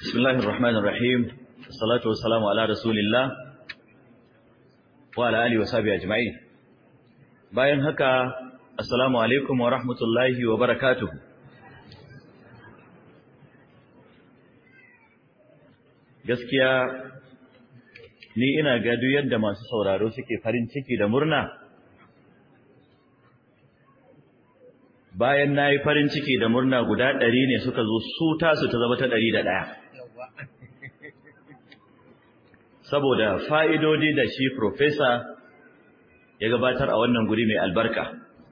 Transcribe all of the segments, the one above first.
بسم الله الرحمن الرحيم الصلاة والسلام على رسول الله وعلى آله وصحبه أجمعين bayan haka assalamu alaikum wa rahmatullahi wa barakatuhu gaskiya ni ina ga duk yadda masu sauraro suke farin ciki da murna bayan nayi farin ciki da murna guda ɗari ne suka zo su tasu ta zama ta ɗari da ɗaya saboda fa'idodi da shi profesa ya gabatar a wannan guri mai albarka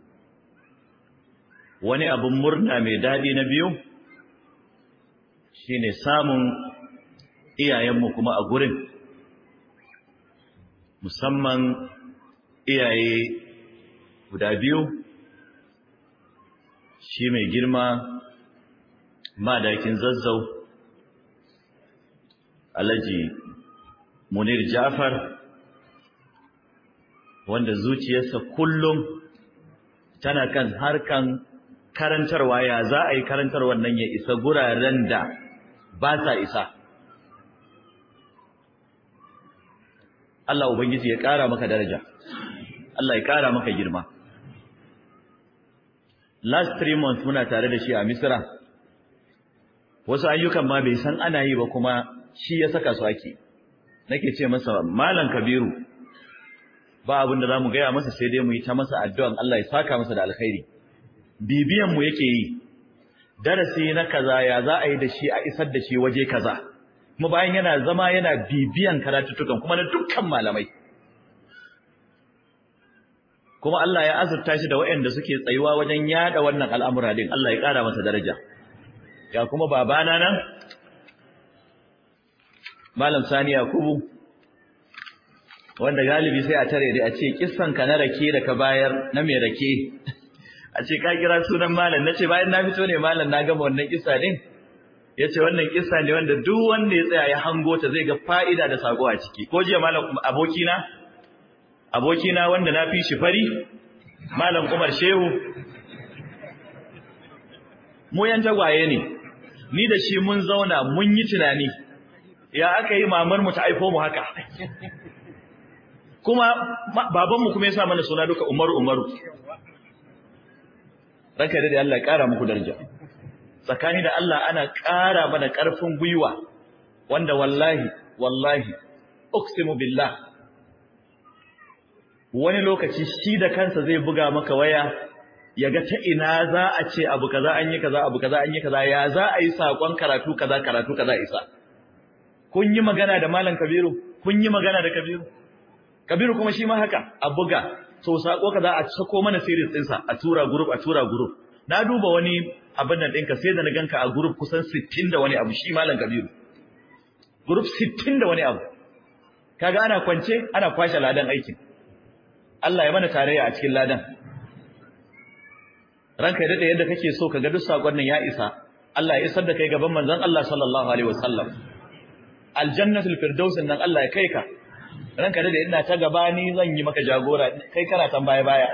wani abin murna mai daɗi na biyu shine samun iyayenmu kuma a gurin musamman iyaye guda biyu shi mai girma madakin zazzau alhaji munir jafar wanda zuciyarsa kullum tana kan harkan karantarwa ya za a yi karantarwar nan ya isa guraren da ba sa isa Allah Ubangiji ya ƙara maka daraja Allah ya ƙara maka girma last three months muna tare da shi a Misira wasu ayyukan ma bai san ana yi ba kuma shi ya saka su ake nake ce masa malam kabiru ba abin da zamu gaya masa sai dai mu yi ta masa addu'an Allah ya saka masa da alkhairi bibiyan mu yake yi darasi na kaza ya za a yi da shi a isar da shi waje kaza kuma bayan yana zama yana bibiyan karatutukan kuma na dukkan malamai kuma Allah ya azurta shi da waɗanda suke tsayuwa wajen yada wannan al'amura din Allah ya ƙara masa daraja ga kuma babana nan malam Sani Yakubu wanda galibi sai a tare dai a ce kissan ka na rake da ka bayar na mai rake a ce ka kira sunan malam nace bayan na fito ne malam na gama wannan kissa din yace wannan kissa ne wanda duk wanda ya tsaya ya hango ta zai ga fa'ida da sako a ciki ko jiya malam abokina abokina wanda na fi shi fari malam Umar Shehu mu yan tagwaye ne ni da shi mun zauna mun yi tunani ya aka yi mamar mu ta aifo mu haka kuma babanmu kuma ya sa mana suna duka Umaru Umaru ranka da Allah ya kara muku daraja tsakani da Allah ana kara mana karfin gwiwa wanda wallahi wallahi uqsimu billah wani lokaci shi da kansa zai buga maka waya yaga ta ina za a ce abu kaza an yi kaza abu kaza an yi kaza ya za a yi sakon karatu kaza karatu kaza isa kun yi magana da malam Kabiru kun yi magana da Kabiru Kabiru kuma shi ma haka a buga to sako kaza a sako mana series ɗinsa a tura group a tura group na duba wani abin nan ɗinka sai da na ganka a group kusan 60 da wani abu shi malam Kabiru group 60 da wani abu kaga ana kwance ana kwashe ladan aikin Allah ya mana tarayya a cikin ladan ranka da yadda kake so kaga duk sakon nan ya isa Allah ya isar da kai gaban manzon Allah sallallahu alaihi wasallam aljannatul firdaus nan Allah ya kai ka ranka da ina ta gaba ni zan yi maka jagora kai kana tan baya baya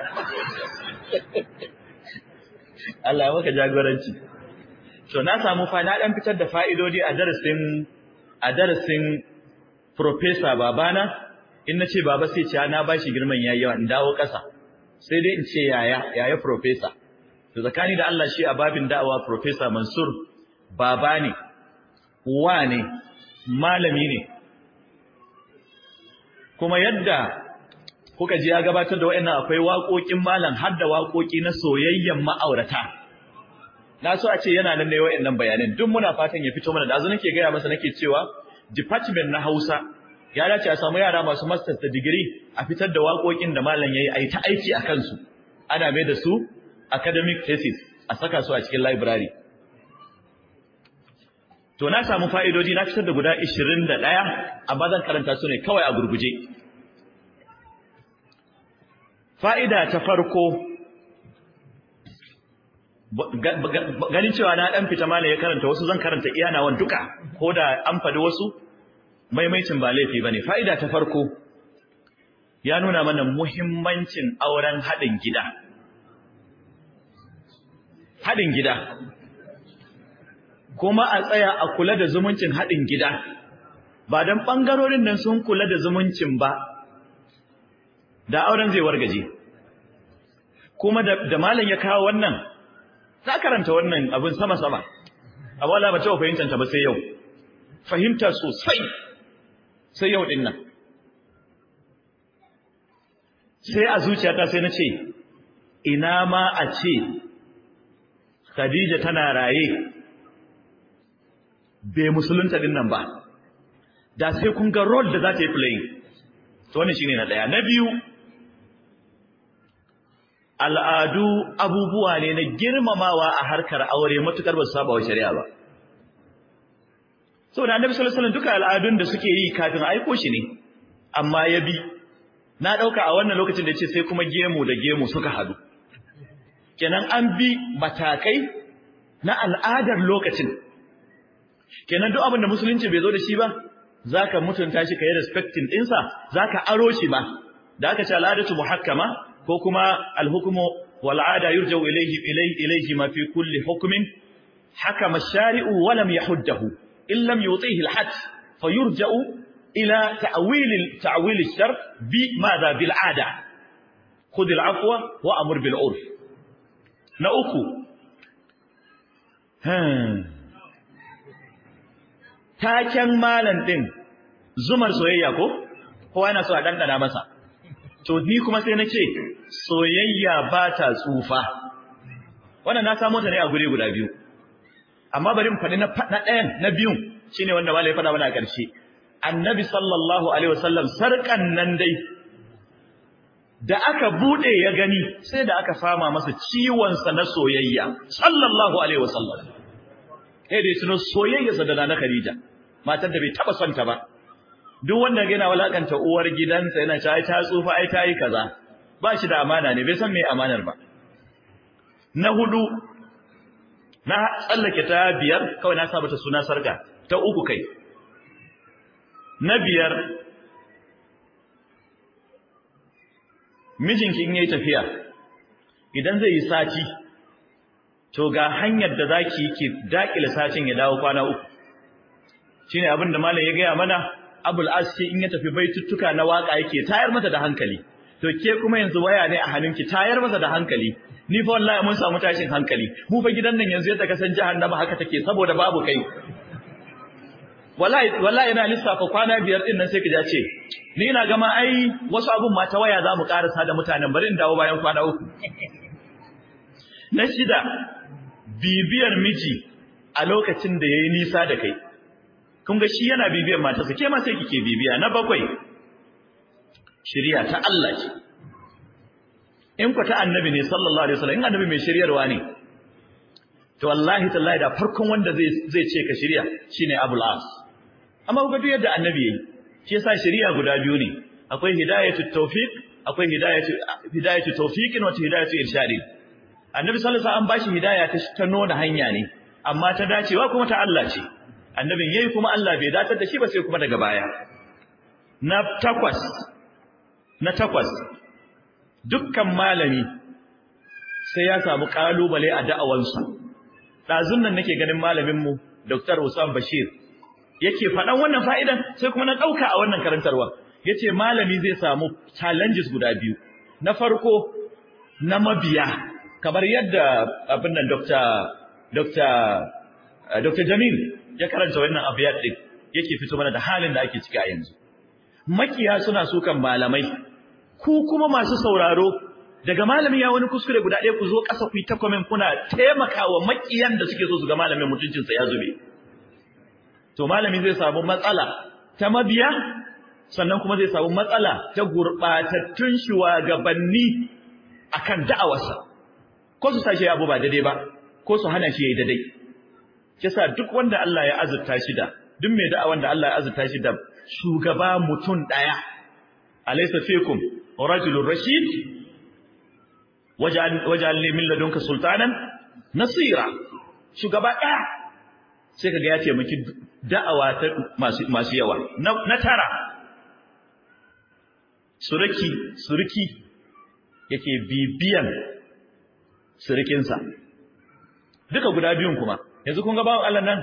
Allah ya maka jagoranci to na samu fa na dan fitar da fa'idodi a darasin a darasin professor babana in nace baba sai ce na bashi girman yayi yawa in dawo kasa sai dai in ce yaya yaya professor to zakani da Allah shi a babin da'awa professor Mansur baba ne uwa ne malami ne kuma yadda kuka ji ya gabatar da wayannan akwai waƙoƙin malam har da waƙoƙi na soyayyen ma'aurata na so a ce yana nan ne wayannan bayanan duk muna fatan ya fito mana da azu nake gaya masa nake cewa department na Hausa ya dace a samu yara masu masters da degree a fitar da waƙoƙin da malam yayi a yi ta aiki a kansu ana mai da su academic thesis a saka su a cikin library To na samu fa'idodi na fitar da guda 21 amma zan karanta su ne kawai a gurguje. Fa'ida ta farko ganin cewa na ɗan fita mala ya karanta wasu zan karanta iyanawan duka ko da an faɗi wasu maimaicin ba laifi ba ne. Fa'ida ta farko ya nuna mana muhimmancin auren haɗin gida. Haɗin gida kuma a tsaya a kula da zumuncin haɗin gida ba don ɓangarorin nan sun kula da zumuncin ba da auren zai wargaje kuma da malam ya kawo wannan za karanta wannan abin sama-sama amma wala ba taɓa fahimtanta ba sai yau fahimta sosai sai yau ɗin nan sai a zuciyata sai na ce ina ma a ce Khadija tana raye bai musulunta din nan ba da sai kun ga role da za ta yi playing to wannan shine na daya na biyu al'adu abubuwa ne na girmamawa a harkar aure matukar ba su saba wa shari'a ba saboda annabi sallallahu alaihi wasallam duka al'adun da suke yi kafin aiko shi ne amma ya bi na dauka a wannan lokacin da yace sai kuma gemu da gemu suka hadu kenan an bi matakai na al'adar lokacin kenan duk abin da musulunci bai zo da shi ba zaka mutunta shi kai respecting dinsa zaka aro shi ba da aka ce al'adatu muhakkama ko kuma al-hukmu wal 'ada yurja'u ilayhi ilayhi ilayhi ma fi kulli hukmin hakama ash-shari'u wa lam yahuddahu in lam yutihi al-hadd fayurja'u ila ta'wil ta'wil ash-shar bi madha bil 'ada khudh al-'afwa wa amur bil 'urf na uku taken malan din zumar soyayya ko kowa yana so a dandana masa to ni kuma sai na ce soyayya ba ta tsufa wannan na samo ta ne a guri guda biyu amma bari mu faɗi na ɗayan na biyun shine wanda malai ya faɗa mana a ƙarshe annabi sallallahu alaihi wasallam sarƙan nan dai da aka bude ya gani sai da aka fama masa ciwon sa na soyayya sallallahu alaihi wasallam eh dai suno soyayya sa da na Khadija matar da bai taba son ta ba duk wanda yana walakanta uwar gidansa yana cewa ta tsufa ai ta yi kaza ba shi da amana ne bai san me amanar ba na hudu na tsallake ta biyar kawai na sa mata suna sarka ta uku kai na biyar mijinki in yayi tafiya idan zai yi sati to ga hanyar da zaki yake dakile satin ya dawo kwana uku shine abin da malam ya gaya mana abul aski in ya tafi baituttuka na waka yake tayar mata da hankali to ke kuma yanzu waya ne a hannunki tayar masa da hankali ni fa wallahi mun samu tashin hankali mu fa gidan nan yanzu yadda ka san jahannama haka take saboda babu kai wallahi wallahi ina lissafa kwana biyar din nan sai ka ce ni ina gama ai wasu abun ma ta waya zamu karasa da mutanen bari in dawo bayan kwana uku na shida bibiyar miji a lokacin da yayi nisa da kai kun ga shi yana bibiyar matarsa ke ma sai kike bibiya na bakwai shiriya ta Allah ce in ku ta annabi ne sallallahu alaihi wasallam in annabi mai shiryarwa ne to wallahi tallahi da farkon wanda zai zai ce ka shirya shine Abul As amma ku ga duk yadda annabi yayi shi yasa shiriya guda biyu ne akwai hidayatu tawfiq akwai hidayatu hidayatu tawfiqin wa hidayatu irshadin annabi sallallahu alaihi wasallam an bashi hidaya ta ta nuna hanya ne amma ta dacewa kuma ta Allah ce annabin yayi kuma Allah bai datar da shi ba sai kuma daga baya na takwas na takwas dukkan malami sai ya samu kalubale a da'awansa dazun nan nake ganin malamin mu Dr. Usman Bashir yake faɗan wannan fa'idan sai kuma na ɗauka a wannan karantarwa yace malami zai samu challenges guda biyu na farko na mabiya kamar yadda abin nan Dr. Dr. Dr. Jamil ya karanta wannan abiyat din yake fito mana da halin da ake ciki a yanzu makiya suna sukan malamai ku kuma masu sauraro daga malami ya wani kuskure guda ɗaya ku zo ƙasa ku yi ta comment kuna taimakawa makiyan da suke so su ga malamin mutuncinsa ya zube to malami zai samu matsala ta mabiya sannan kuma zai samu matsala ta gurɓatattun shugabanni akan da'awarsa ko su sashi abu ba daidai ba ko su hana shi yayi daidai kisa duk wanda Allah ya azurta shi da duk mai da'awan da Allah ya azurta shi da shugaba mutum daya alaysa fikum rajulun rashid waj'al waj'al li min ladunka sultanan nasira shugaba daya sai kaga ya taimaki da'awa ta masu masu yawa na tara suraki surki yake bibiyan surukinsa duka guda biyun kuma yanzu kun ga bawan Allah nan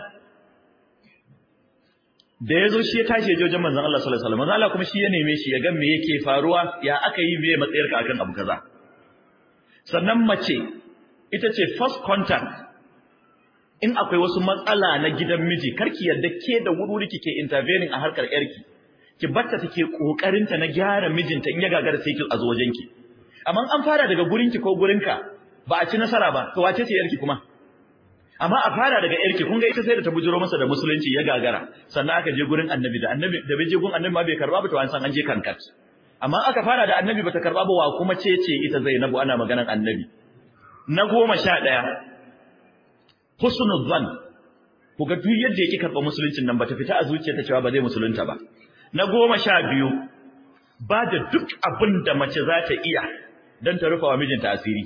da yazo shi ya tashi ya je wajen manzon Allah sallallahu alaihi wasallam manzon Allah kuma shi ya neme shi ya ga me yake faruwa ya aka yi me matsayarka akan abu kaza sannan mace ita ce first contact in akwai wasu matsala na gidan miji karki yadda ke da wuri kike intervening a harkar yarki ki batta take kokarin ta na gyara mijinta in ya gagara sai ki azo wajenki amma an fara daga gurinki ko gurinka ba a ci nasara ba to wace ce yarki kuma amma a fara daga yarki kun ga ita sai da ta bujiro masa da musulunci ya gagara sannan aka je gurin annabi da annabi da bai je gurin annabi ma bai karba ba to an san an je kankat amma aka fara da annabi bata karba ba wa kuma ce ce ita Zainabu ana maganar annabi na goma sha ɗaya husnul zan ku ga duk yadda yake karɓa musuluncin nan bata fita a zuciyarta cewa ba zai musulunta ba na goma sha biyu ba da duk abin da mace za ta iya don ta rufa wa mijinta asiri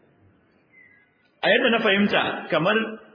a yadda na fahimta kamar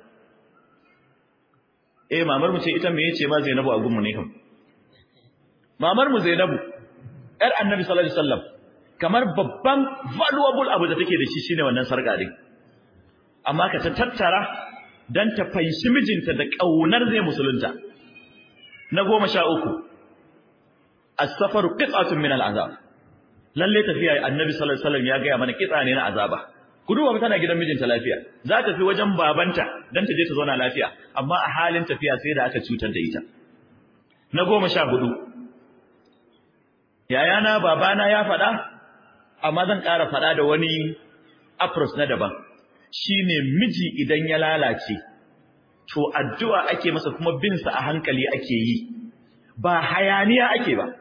eh mamar mu ce ita me yace ma Zainabu a gunmu ne kam mamar mu Zainabu yar Annabi sallallahu alaihi wasallam kamar babban valuable abu da take da shi shine wannan sarka din amma ka ta tattara dan ta fahimci mijinta da kaunar zai musulunta na goma sha uku as-safaru qit'atun min al-azab lalle tafiya annabi sallallahu alaihi wasallam ya ga mana kitsa ne na azaba ku duba tana gidan mijinta lafiya za ta fi wajen babanta dan ta je ta zauna lafiya amma a halin tafiya sai da aka cutar da ita na goma sha hudu yayana babana ya faɗa amma zan ƙara faɗa da wani approach na daban shine miji idan ya lalace to addu'a ake masa kuma bin sa a hankali ake yi ba hayaniya ake ba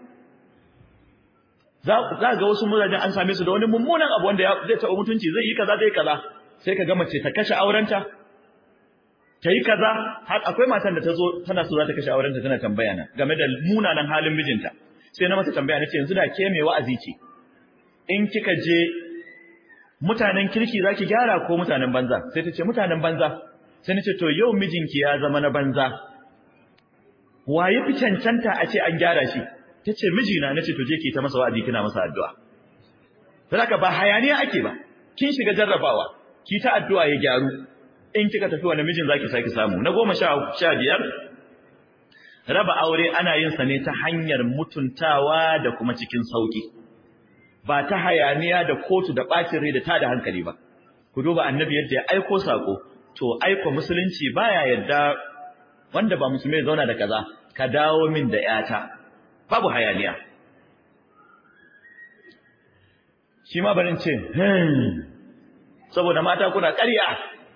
za za ga wasu mazajen an same su da wani mummunan abu wanda zai taɓa mutunci zai yi kaza zai kaza sai ka ga mace ta kashe aurenta ta yi kaza har akwai matan da ta zo tana so za ta kashe aurenta tana tambaya na game da munanan halin mijinta sai na masa tambaya nace yanzu da ke mai wa'azi ce in kika je mutanen kirki zaki gyara ko mutanen banza sai ta ce mutanen banza sai nace to yau mijinki ya zama na banza waye fi cancanta a ce an gyara shi tace mijina nace to je ki ta masa wa'azi kina masa addu'a saboda ba hayaniya ake ba kin shiga jarrabawa ki ta addu'a ya gyaru in kika tafi wani mijin zaki saki samu na goma sha biyar raba aure ana yin sa ne ta hanyar mutuntawa da kuma cikin sauki ba ta hayaniya da kotu da bacin rai da ta da hankali ba ku duba annabi yadda ya aiko sako to aiko musulunci baya yadda wanda ba musulmi zauna da kaza ka dawo min da yata babu hayaniya shi ma barin ce saboda mata kuna ƙarya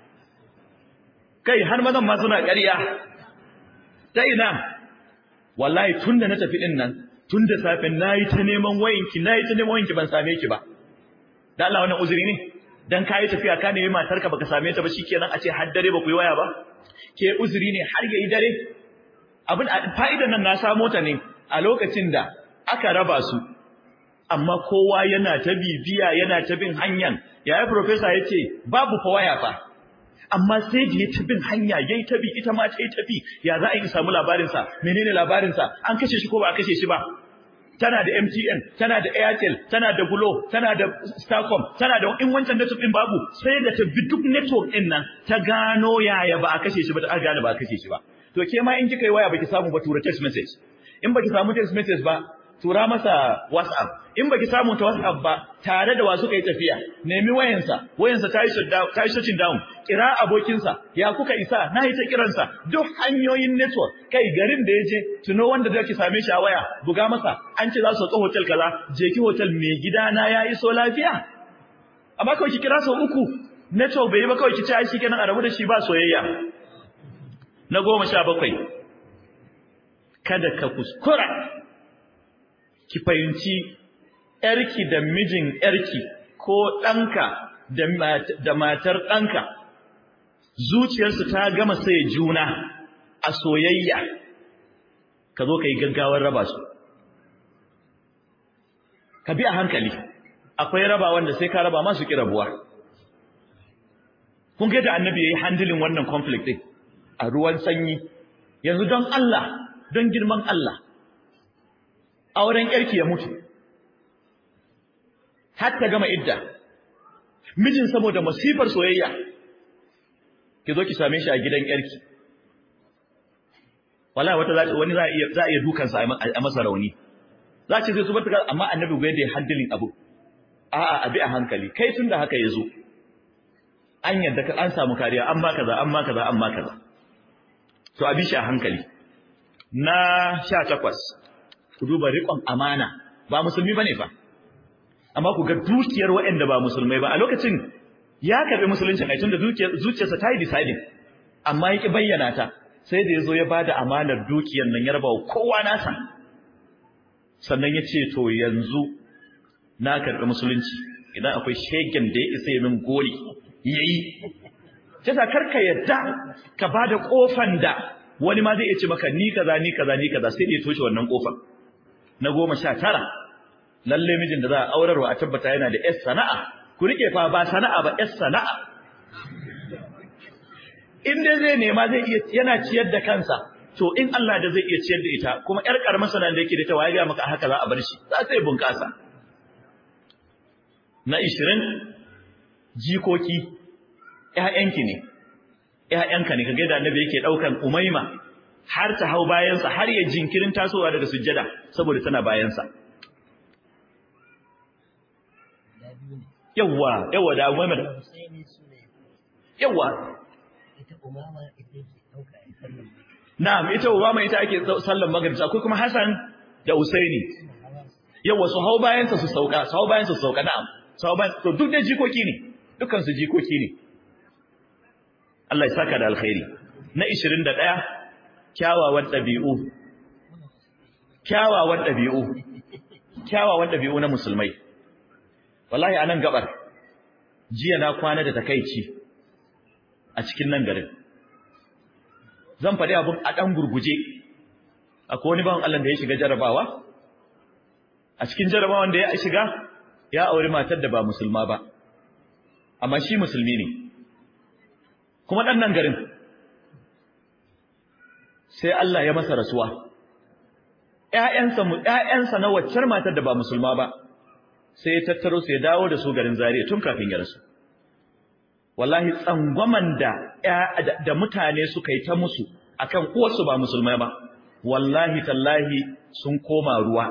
kai har mazan ma suna ƙarya ta ina wallahi tunda na tafi din nan tun da safe nayi ta neman wayinki nayi ta neman wayinki ban same ki ba da Allah wannan uzuri ne dan kai tafiya ka nemi matarka baka same ta ba shikenan a ce har dare ba ku yi waya ba ke uzuri ne har yayi dare abin fa'idan nan na samo ta ne a lokacin da aka raba su amma kowa yana ta bibiya yana ta bin hanyan yaya professor yace babu fa waya fa amma sai da ya ta bin hanya yayi ta bi ita ma ta yi ta bi ya za a yi samu labarin sa menene labarin sa an kashe shi ko ba a kashe shi ba tana da MTN tana da Airtel tana da Glo tana da Starcom tana da in wancan network din babu sai da ta bi duk network din nan ta gano yaya ba a kashe shi ba ta gane ba a kashe shi ba to ke ma in kika yi waya baki samu ba tura text message in baki samu text message ba tura masa WhatsApp in baki samu ta WhatsApp ba tare da wasu kai tafiya nemi wayansa wayansa ta yi shutdown ta yi shutting down kira abokinsa ya kuka isa na yi ta kiransa duk hanyoyin network kai garin da yaje tuno wanda zaki same shi a waya buga masa an ce za su tso hotel kaza je ki hotel mai gida na ya iso lafiya amma kawai ki kira sau uku network bai yi ba kawai ki ce ai shikenan a rabu da shi ba soyayya na goma sha bakwai kada ka kuskura ki fahimci ‘yarki da mijin ‘yarki ko ɗanka da matar ɗanka, zuciyarsu ta gama sai juna a soyayya, ka zo ka yi gaggawar raba su. Ka bi a hankali, akwai raba wanda sai ka raba masu ƙi rabuwa. Kun da annabi ya yi handilin wannan conflict ɗin a ruwan sanyi, yanzu don Allah, don girman Allah. auren yarki ya mutu har ta gama idda mijin saboda masifar soyayya ki zo ki same shi a gidan yarki wala wata wani za a iya za a iya dukan sa a masa rauni za ce sai zubar ta amma annabi bai da handling abu a'a abi a hankali kai tunda haka yazo an yadda ka an samu kariya an ba kaza an ba kaza an ba kaza to abi shi a hankali na 18 ku duba riƙon amana ba musulmi bane fa amma ku ga dukiyar waɗanda ba musulmai ba a lokacin ya karbi musuluncin ai tunda dukiyar zuciyarsa ta yi deciding amma yake bayyana ta sai da yazo ya bada amanar dukiyar nan ya raba wa kowa nasa sannan ya ce to yanzu na karbi musulunci idan akwai shegen da ya isa ya min gori yayi kisa karka yadda ka bada kofan da wani ma zai iya ce maka ni kaza ni kaza ni kaza sai da ya toshe wannan kofar na goma sha tara lalle mijin da za a aurarwa a tabbata yana da yar sana'a ku rike fa ba sana'a ba yar sana'a in dai zai nema zai iya yana ciyar da kansa to in Allah da zai iya ciyar da ita kuma yar karamar sanan da yake da ta waye ga maka haka za a bar shi za sai bunkasa na 20 jikoki ƴaƴanki ne ƴaƴanka ne kaga da annabi yake daukan umaima har ta hau bayansa har ya jinkirin tasowa daga sujjada saboda tana bayansa yawa yawa da umaima da yawa na'am ita umama ita ake sallan maghrib akwai kuma hasan da usaini yawa su hau bayansa su sauka su hau bayansa su sauka na'am su hau bayan to duk da jikoki ne dukkan su jikoki ne Allah ya saka da alkhairi na 21 kyawawan ɗabi'u kyawawan ɗabi'u kyawawan ɗabi'u na musulmai wallahi a nan gabar jiya na kwana da takaici a cikin nan garin zan faɗi abin a ɗan gurguje akwai wani bawan Allah da ya shiga jarabawa a cikin jarabawan da ya shiga ya auri matar da ba musulma ba amma shi musulmi ne kuma ɗan nan garin sai Allah ya masa rasuwa ƴaƴansa mu ƴaƴansa na waccar matar da ba musulma ba sai ya tattaro su ya dawo da su garin Zaria tun kafin ya rasu wallahi tsangwaman da da mutane suka yi ta musu akan uwarsu ba musulmai ba wallahi tallahi sun koma ruwa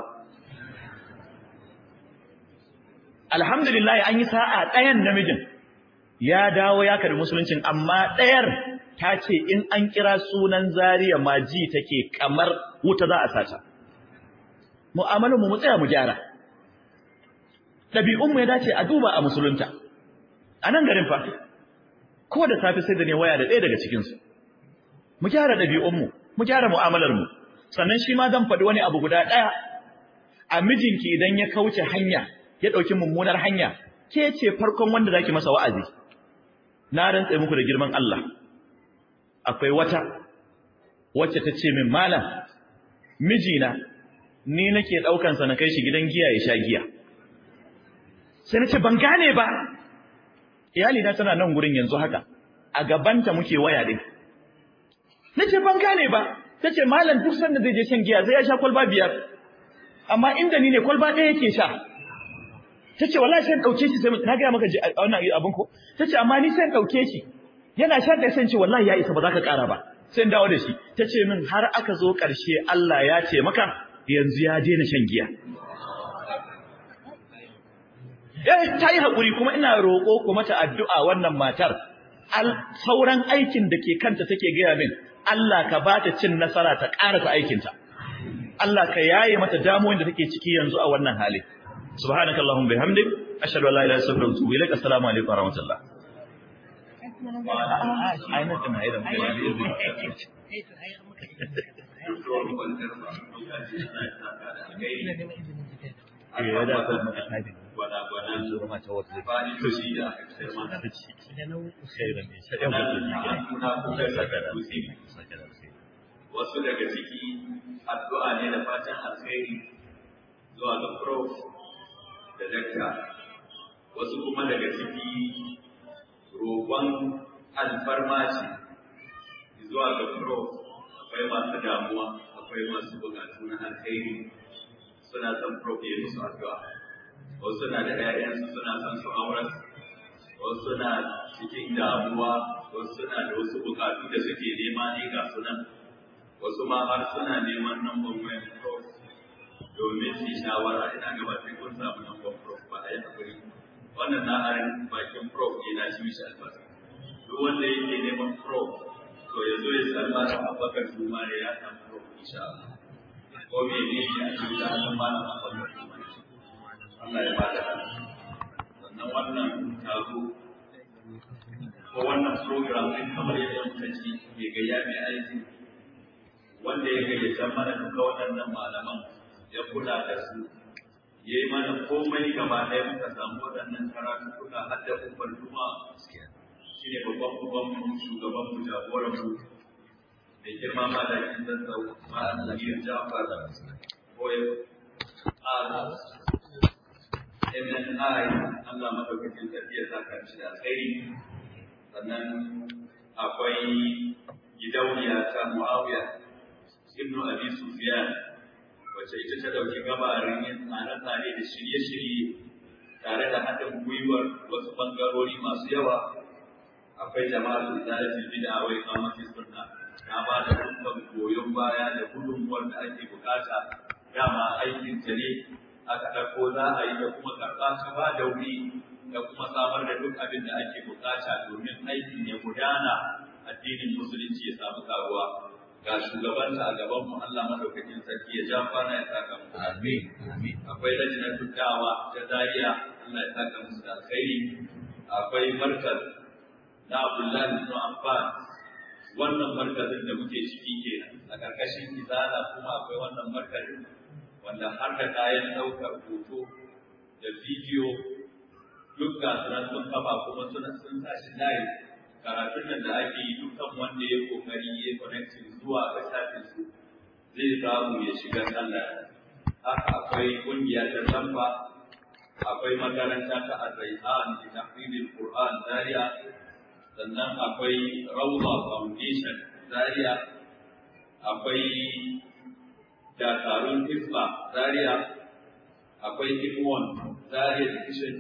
alhamdulillah an yi sa'a ɗayan namijin ya dawo ya karbi musuluncin amma ɗayar ta ce in an kira sunan Zariya ma ji take kamar wuta za a sata mu'amalar mu mu tsaya mu gyara ɗabi'un mu ya dace a duba a musulunta a nan garin fa ko da safe sai da ne waya da ɗaya daga cikin su mu gyara ɗabi'un mu mu gyara mu'amalar mu sannan shi ma zan faɗi wani abu guda ɗaya a mijinki idan ya kauce hanya ya ɗauki mummunar hanya ke ce farkon wanda zaki masa wa'azi na rantse muku da girman Allah akwai wata wacce ta ce min malam mijina ni nake daukan sa na kai shi gidan giya ya sha giya sai nace ban gane ba iyali na tana nan gurin yanzu haka a gabanta muke waya din nace ban gane ba tace malam duk sanda zai je shan giya zai ya sha kwalba biyar amma inda ni ne kwalba ɗaya yake sha tace wallahi sai dauke shi sai na ga maka wannan abin ko tace amma ni sai dauke shi yana shan da sai ce wallahi ya isa ba za ka ƙara ba sai in dawo da shi ta ce min har aka zo ƙarshe Allah ya ce maka yanzu ya daina shan giya eh ta yi haƙuri kuma ina roƙo ku mata addu'a wannan matar sauran aikin da ke kanta take gaya min Allah ka ba ta cin nasara ta ƙarasa aikinta Allah ka yaye mata damuwan da take ciki yanzu a wannan hali subhanakallahumma bihamdik ashhadu an la ilaha illa anta astaghfiruka wa atubu ilaik assalamu alaikum wa rahmatullah ainihin na irin kai da izini ya da kuma maka tabi gwana-gwana su rama ta wata fa'idoji da girma da ci sai da mai shaɗin mutum ne saka da saka da wasu daga ciki addu'a ne da fatan alkhairi zuwa ga prof da dakta wasu kuma daga ciki roƙon alfarma ce zuwa ga pro akwai masu damuwa akwai masu bukatu na alkhairi suna son pro ya musu addu'a wasu suna da 'ya'yansu suna son su auren wasu suna cikin damuwa wasu suna da wasu bukatu da suke nema ne ga sunan wasu ma har suna neman namban wayan prof domin su shawara ina gaba sai kun samu namban prof ba a yi hakuri wannan na harin bakin prof ne na shi mishi albasa duk wanda yake neman prof to ya zo ya salma da abubakar juma da ya samu prof insha Allah ko me ne ya ci da an malam abubakar juma Allah ya bada sannan wannan taro ko wannan program din kamar yadda muka ci mai gayya mai aiki wanda ya gayyata mana duka waɗannan malaman ya kula da su ya yi mana komai gaba ɗaya muka samu waɗannan karatu kuka har da kufar juma shi ne babban babban shugaban mu jagoran mu da girma ma da kin zazzau ma da yin jafar ko ya MNI Allah madaukakin sarki ya saka shi da alkhairi sannan akwai gidauniya ta Muawiya ibn Abi Sufyan wacce ita ta dauki gabarin yin tsare-tsare da shirye-shirye tare da haɗin gwiwar wasu bangarori masu yawa akwai jama'ar izalatul bid'a wa iqamati sunna ta ba da dukkan goyon baya da gudunmuwar da ake bukata dama aikin ta ne aka ɗauko za a yi da kuma karɓa ta ba da wuri da kuma samar da duk abin da ake bukata domin aikin ya gudana addinin musulunci ya samu karuwa ga shugabanta a gaban mu Allah madaukakin sarki ya ja kwana ya saka mu amin amin akwai lajinar dukkawa ta Zaria Allah ya saka musu da alkhairi akwai markaz na Abdullahi ibn Abbas wannan markazin da muke ciki kenan a karkashin izala kuma akwai wannan markazin wanda har da kayan ɗaukar hoto da bidiyo duk ga sunan sun kafa kuma suna sun tashi layi karatun nan da ake yi dukkan wanda ya kokari ya connecting zuwa ga shafin su zai samu ya shiga sallah haka akwai kungiya ta lamba akwai makaranta ta Ar-Rayhan da tahfizul Qur'an Zaria sannan akwai Rawda Foundation Zaria akwai dakarun Hisba Zaria akwai Hikmon Zaria Division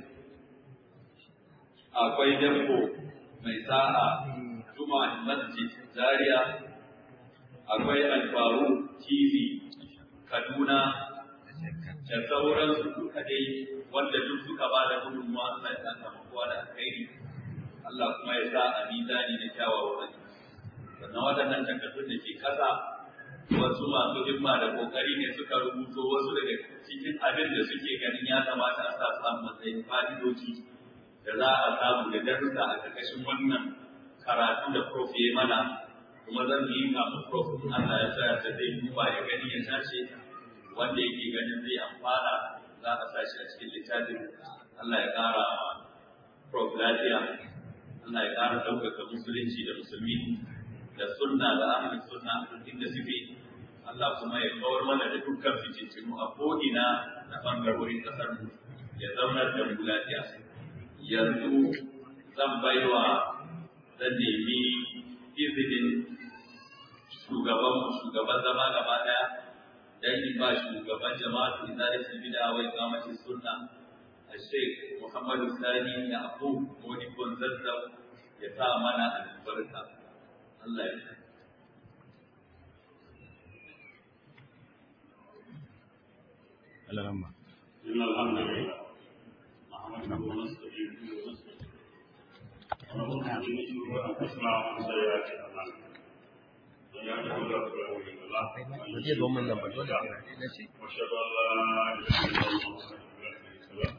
akwai Dabbo mai sa'a Juma Masjid Zaria akwai Alfaru TV Kaduna da sauransu duka dai wanda duk suka ba da gudunmuwa Allah ya saka kowa da alkhairi Allah kuma ya sa a mizani na kyawawan sannan waɗannan takardun da ke kasa wasu masu himma da kokari ne suka rubuto wasu daga cikin abin da suke ganin ya kamata a sa samu matsayin fa'idoji da za a samu da darussa a ƙarƙashin wannan karatu da prof ya mana kuma zan yi kafin prof in Allah ya sa da zai duba ya gani ya tace wanda yake ganin zai amfana za a sa shi a cikin littafin Allah ya ƙara prof lafiya Allah ya ƙara ɗaukaka musulunci da musulmi da sunna da ahlus sunna duk inda suke Allah kuma ya kawar mana da dukkan fitintinu a ko'ina na bangarorin kasar mu ya zaunar da mu lafiya yanzu zan baiwa zan nemi izinin shugaban shugaban zama gaba daya dan in ba shugaban jama'atu izalati bid'a wa iqamati sunna Sheikh Muhammadu Sani ya Abu Modi Gonzalez ya sa mana albarka Allah ya Alarama. إن الحمد لله نحمده ونستعينه ونستغفره ونعوذ بالله من شرور أنفسنا ومن سيئات أعمالنا من يهده الله فلا مضل له ومن Zai zo min يضلل nan ba فلا dole هادي sai na ce. له وأشهد أن لا إله إلا الله وحده لا شريك له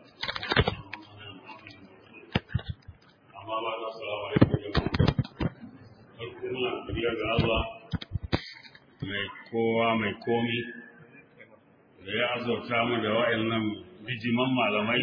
أما بعد السلام عليكم جميعا farko muna godiya ga Allah mai kowa mai komi da ya azauta mu da wa'annan bijiman malamai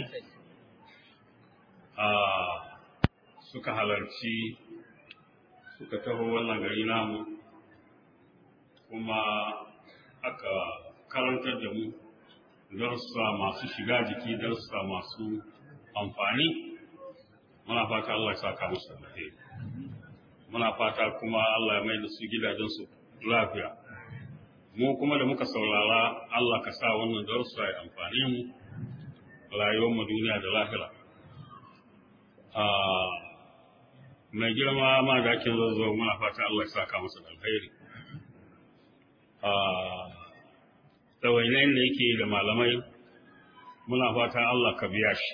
a suka halarci suka taho wannan gari namu kuma aka karantar da mu darussa masu shiga jiki darussa masu amfani muna fata Allah ya saka musu da alheri muna fata kuma Allah ya mai da su gidajensu lafiya mu kuma da muka saurara Allah ka sa wannan darussa ya amfani mu rayuwar mu duniya da lahira mai girma ma da ake zazzo muna fata Allah ya saka masa da alkhairi a tsawainayin da yake da malamai muna fata Allah ka biya shi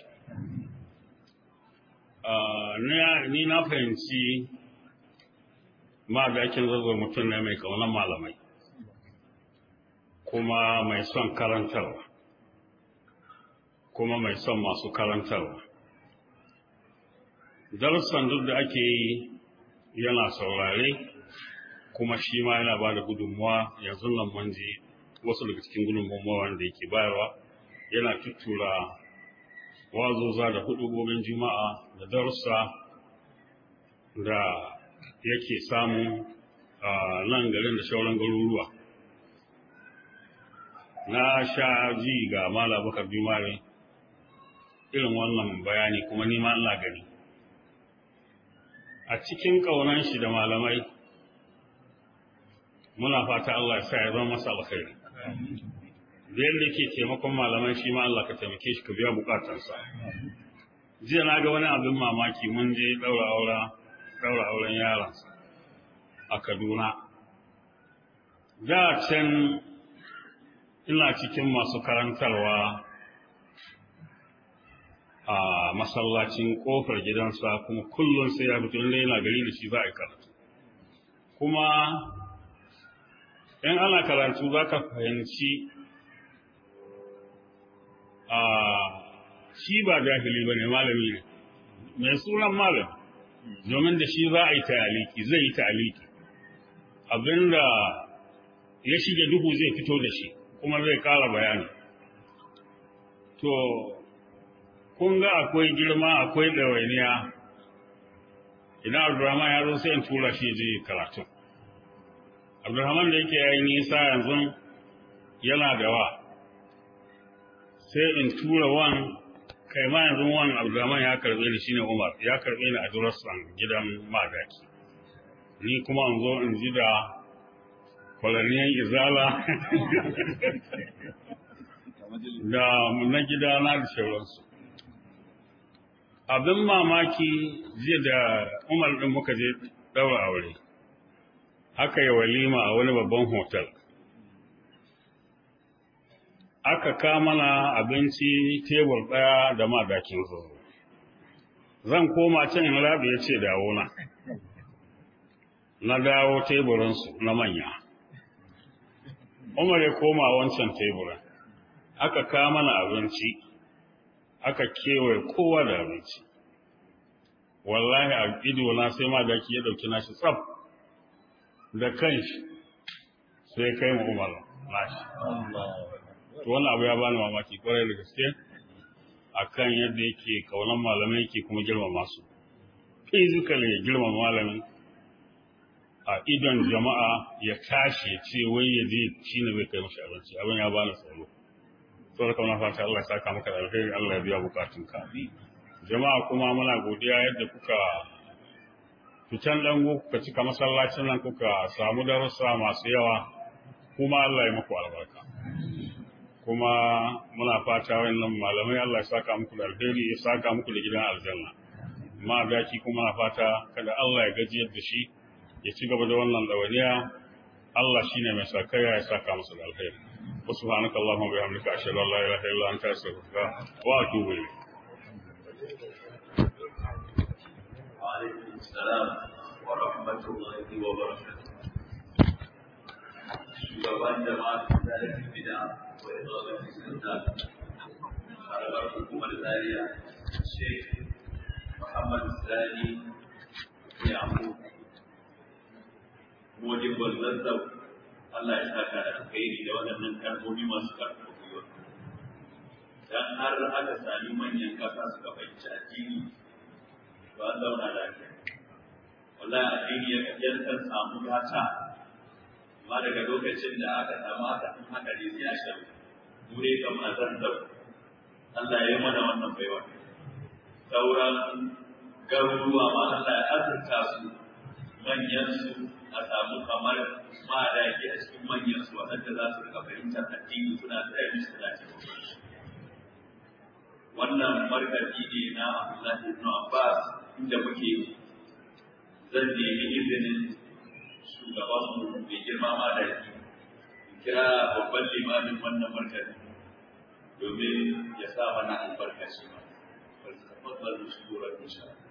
ni na fahimci ma da ake zazzo mutum ne mai kaunar malamai kuma mai son karantarwa kuma mai son masu karantarwa darussan duk da ake yi yana saurare kuma shi ma yana ba da gudunmuwa yanzu nan mun ji wasu daga cikin gudunmuwa wanda yake bayarwa yana tuttura wazoza da hudubobin juma'a da darussa da yake samu a nan garin da shauran garuruwa na sha ji ga mala bakar jumare irin wannan bayani kuma nima ina gani a cikin ƙaunan shi da malamai muna fata Allah ya sa ya zama masa alkhairi da yadda ke taimakon malamai shi ma Allah ka taimake shi ka biya bukatarsa jiya na ga wani abin mamaki mun je daura aura daura auren yaransa a Kaduna da can ina cikin masu karantarwa a masallacin kofar gidansa kuma kullum sai ya fito inda yana gari da shi za a yi karatu kuma in ana karatu za ka fahimci a shi ba jahili ba ne malami ne mai sunan malam domin da shi za a yi ta'aliki zai yi ta'aliki abinda ya shige duhu zai fito da shi kuma zai kara bayani to kun ga akwai girma akwai ɗawainiya idan abdurrahman ya zo sai in tura shi je karatu abdurrahman da yake yayi nisa yanzu yana da wa sai in tura wan kai ma yanzu wan abdurrahman ya karbe ni shine umar ya karbe ni a durassan gidan madaki ni kuma in zo in ji da kwalaniyan izala da na gidana da sauransu abin mamaki jiya da umar ɗin muka je ɗaura aure aka yi walima a wani babban hotel aka kamana abinci tebur ɗaya da madakin zoro zan koma can in rabi ya ce dawo na na dawo teburinsu na manya umar ya koma wancan teburin aka kamana abinci aka kewaye kowa da abinci wallahi a ido na sai ma daki ya dauki nashi tsaf da kanshi sai kai mu umar nashi to wannan abu ya bani mamaki kwarai da gaske akan yadda yake kaunan malamai yake kuma girmama su physically ya girmama malamin a idon jama'a ya tashi ya ce wai ya je shine bai kai mashi abinci abin ya bani tsoro saboda kuma fata Allah ya saka maka da alheri Allah ya biya bukatun ka jama'a kuma muna godiya yadda kuka fitan dango kuka cika masallacin nan kuka samu darussa masu yawa kuma Allah ya muku albarka kuma muna fata wannan malamai Allah ya saka muku da alheri ya saka muku da gidan aljanna ma daki kuma na fata kada Allah ya gajiyar da shi ya ci gaba da wannan dawaniya Allah shine mai sakaya ya saka masa da alheri وسبحانك اللهم وبحمدك أشهد أن لا إله إلا أنت أستغفرك وأتوب إليك. وعليكم السلام ورحمة الله وبركاته. shugaban jama'a da rikin bida wa izalin sunna harabar hukumar zaria sheikh muhammad sani yamu modibal zazzau Allah ya saka da alkhairi da waɗannan kalmomi masu karfafa gwiwa. Dan har aka sami manyan ƙasa suka fahimci addini, to an zauna lafiya. Wallahi addini ya kan samu gata, amma daga lokacin da aka samu aka san haka ne sai a shan dure kamar zanzau. Allah ya yi mana wannan baiwa. Sauran garuruwa ma Allah ya azurta su manyan su a samu kamar ma da yake a cikin manyan su waɗanda za su rika fahimtar addini suna tsaya mishi suna cikin wannan markazi ne na Abdullahi ibn Abbas inda muke zan nemi izinin shugabanmu mai girma ma da kira babban limamin wannan markazin domin ya sa mana albarka shi ma. Falsafar shi gorar insha Allah.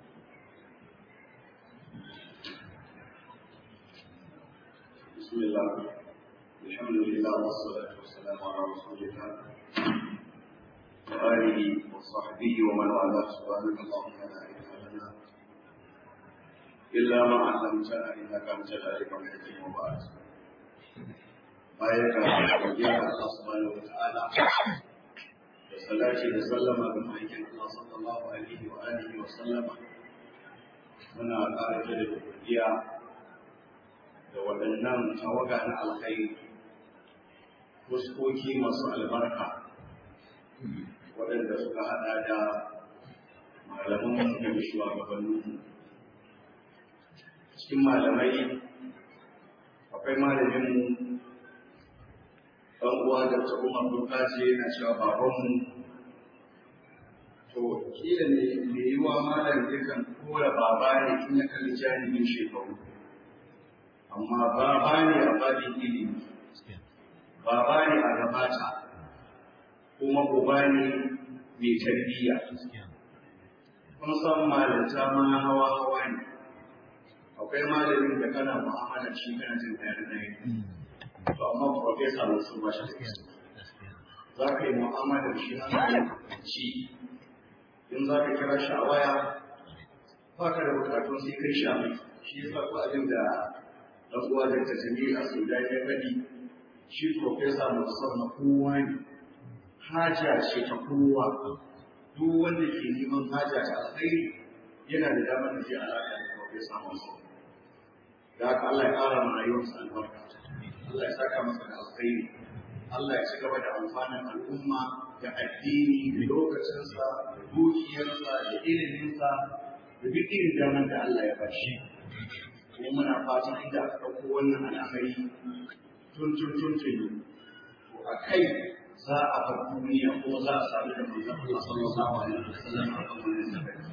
بسم الله الحمد لله والصلاة والسلام على رسول الله وآله وصحبه ومن والاه سبحانك اللهم لا علم لنا إلا ما علمتنا إنك أنت العليم الحكيم وبعد bayan ka godiya ga Allah subhanahu wa ta'ala da salati da sallama ga ma'aikin Allah sallallahu alaihi wa alihi wa sallama muna ƙara da godiya da waɗannan tawaga na alkhairi fuskoki masu albarka waɗanda suka haɗa da malaman da shugabannin cikin malamai akwai malamin ɗan uwa da ta umar dokaci yana cewa babanmu to kila ne mai yiwa malam yakan kora baba ne in ya kalli jami'in shekaru amma baba ne a babin ilimi baba ne a gabata kuma uba ne mai tarbiyya kun san malanta ma hawa hawa ne akwai malamin da kana mu'amala shi kana jin ɗaya ɗaya to amma profesa wasu ba shi da za ka yi mu'amala shi hankali ci in za ka kira shi a waya ba ka da bukatun sai kai sha mai shi yasa ko abin da dan uwa da ta jami a Sudan ya faɗi shi profesa Musa na kowa ne haja ce ta kowa duk wanda ke neman haja ta alkhairi yana da damar da zai alaƙa da profesa Musa da haka Allah ya ƙara ma rayuwarsa albarka Allah ya saka masa da alkhairi Allah ya ci gaba da amfanin al'umma da addini da lokacinsa da dukiyarsa da iliminsa da duk irin damar da Allah ya bashi. kuma muna fatan inda aka ɗauko wannan al'amari tun tun tun tun to a kai za a bar duniya ko za a sami da manzon Allah sallallahu alaihi wasallam a kan wannan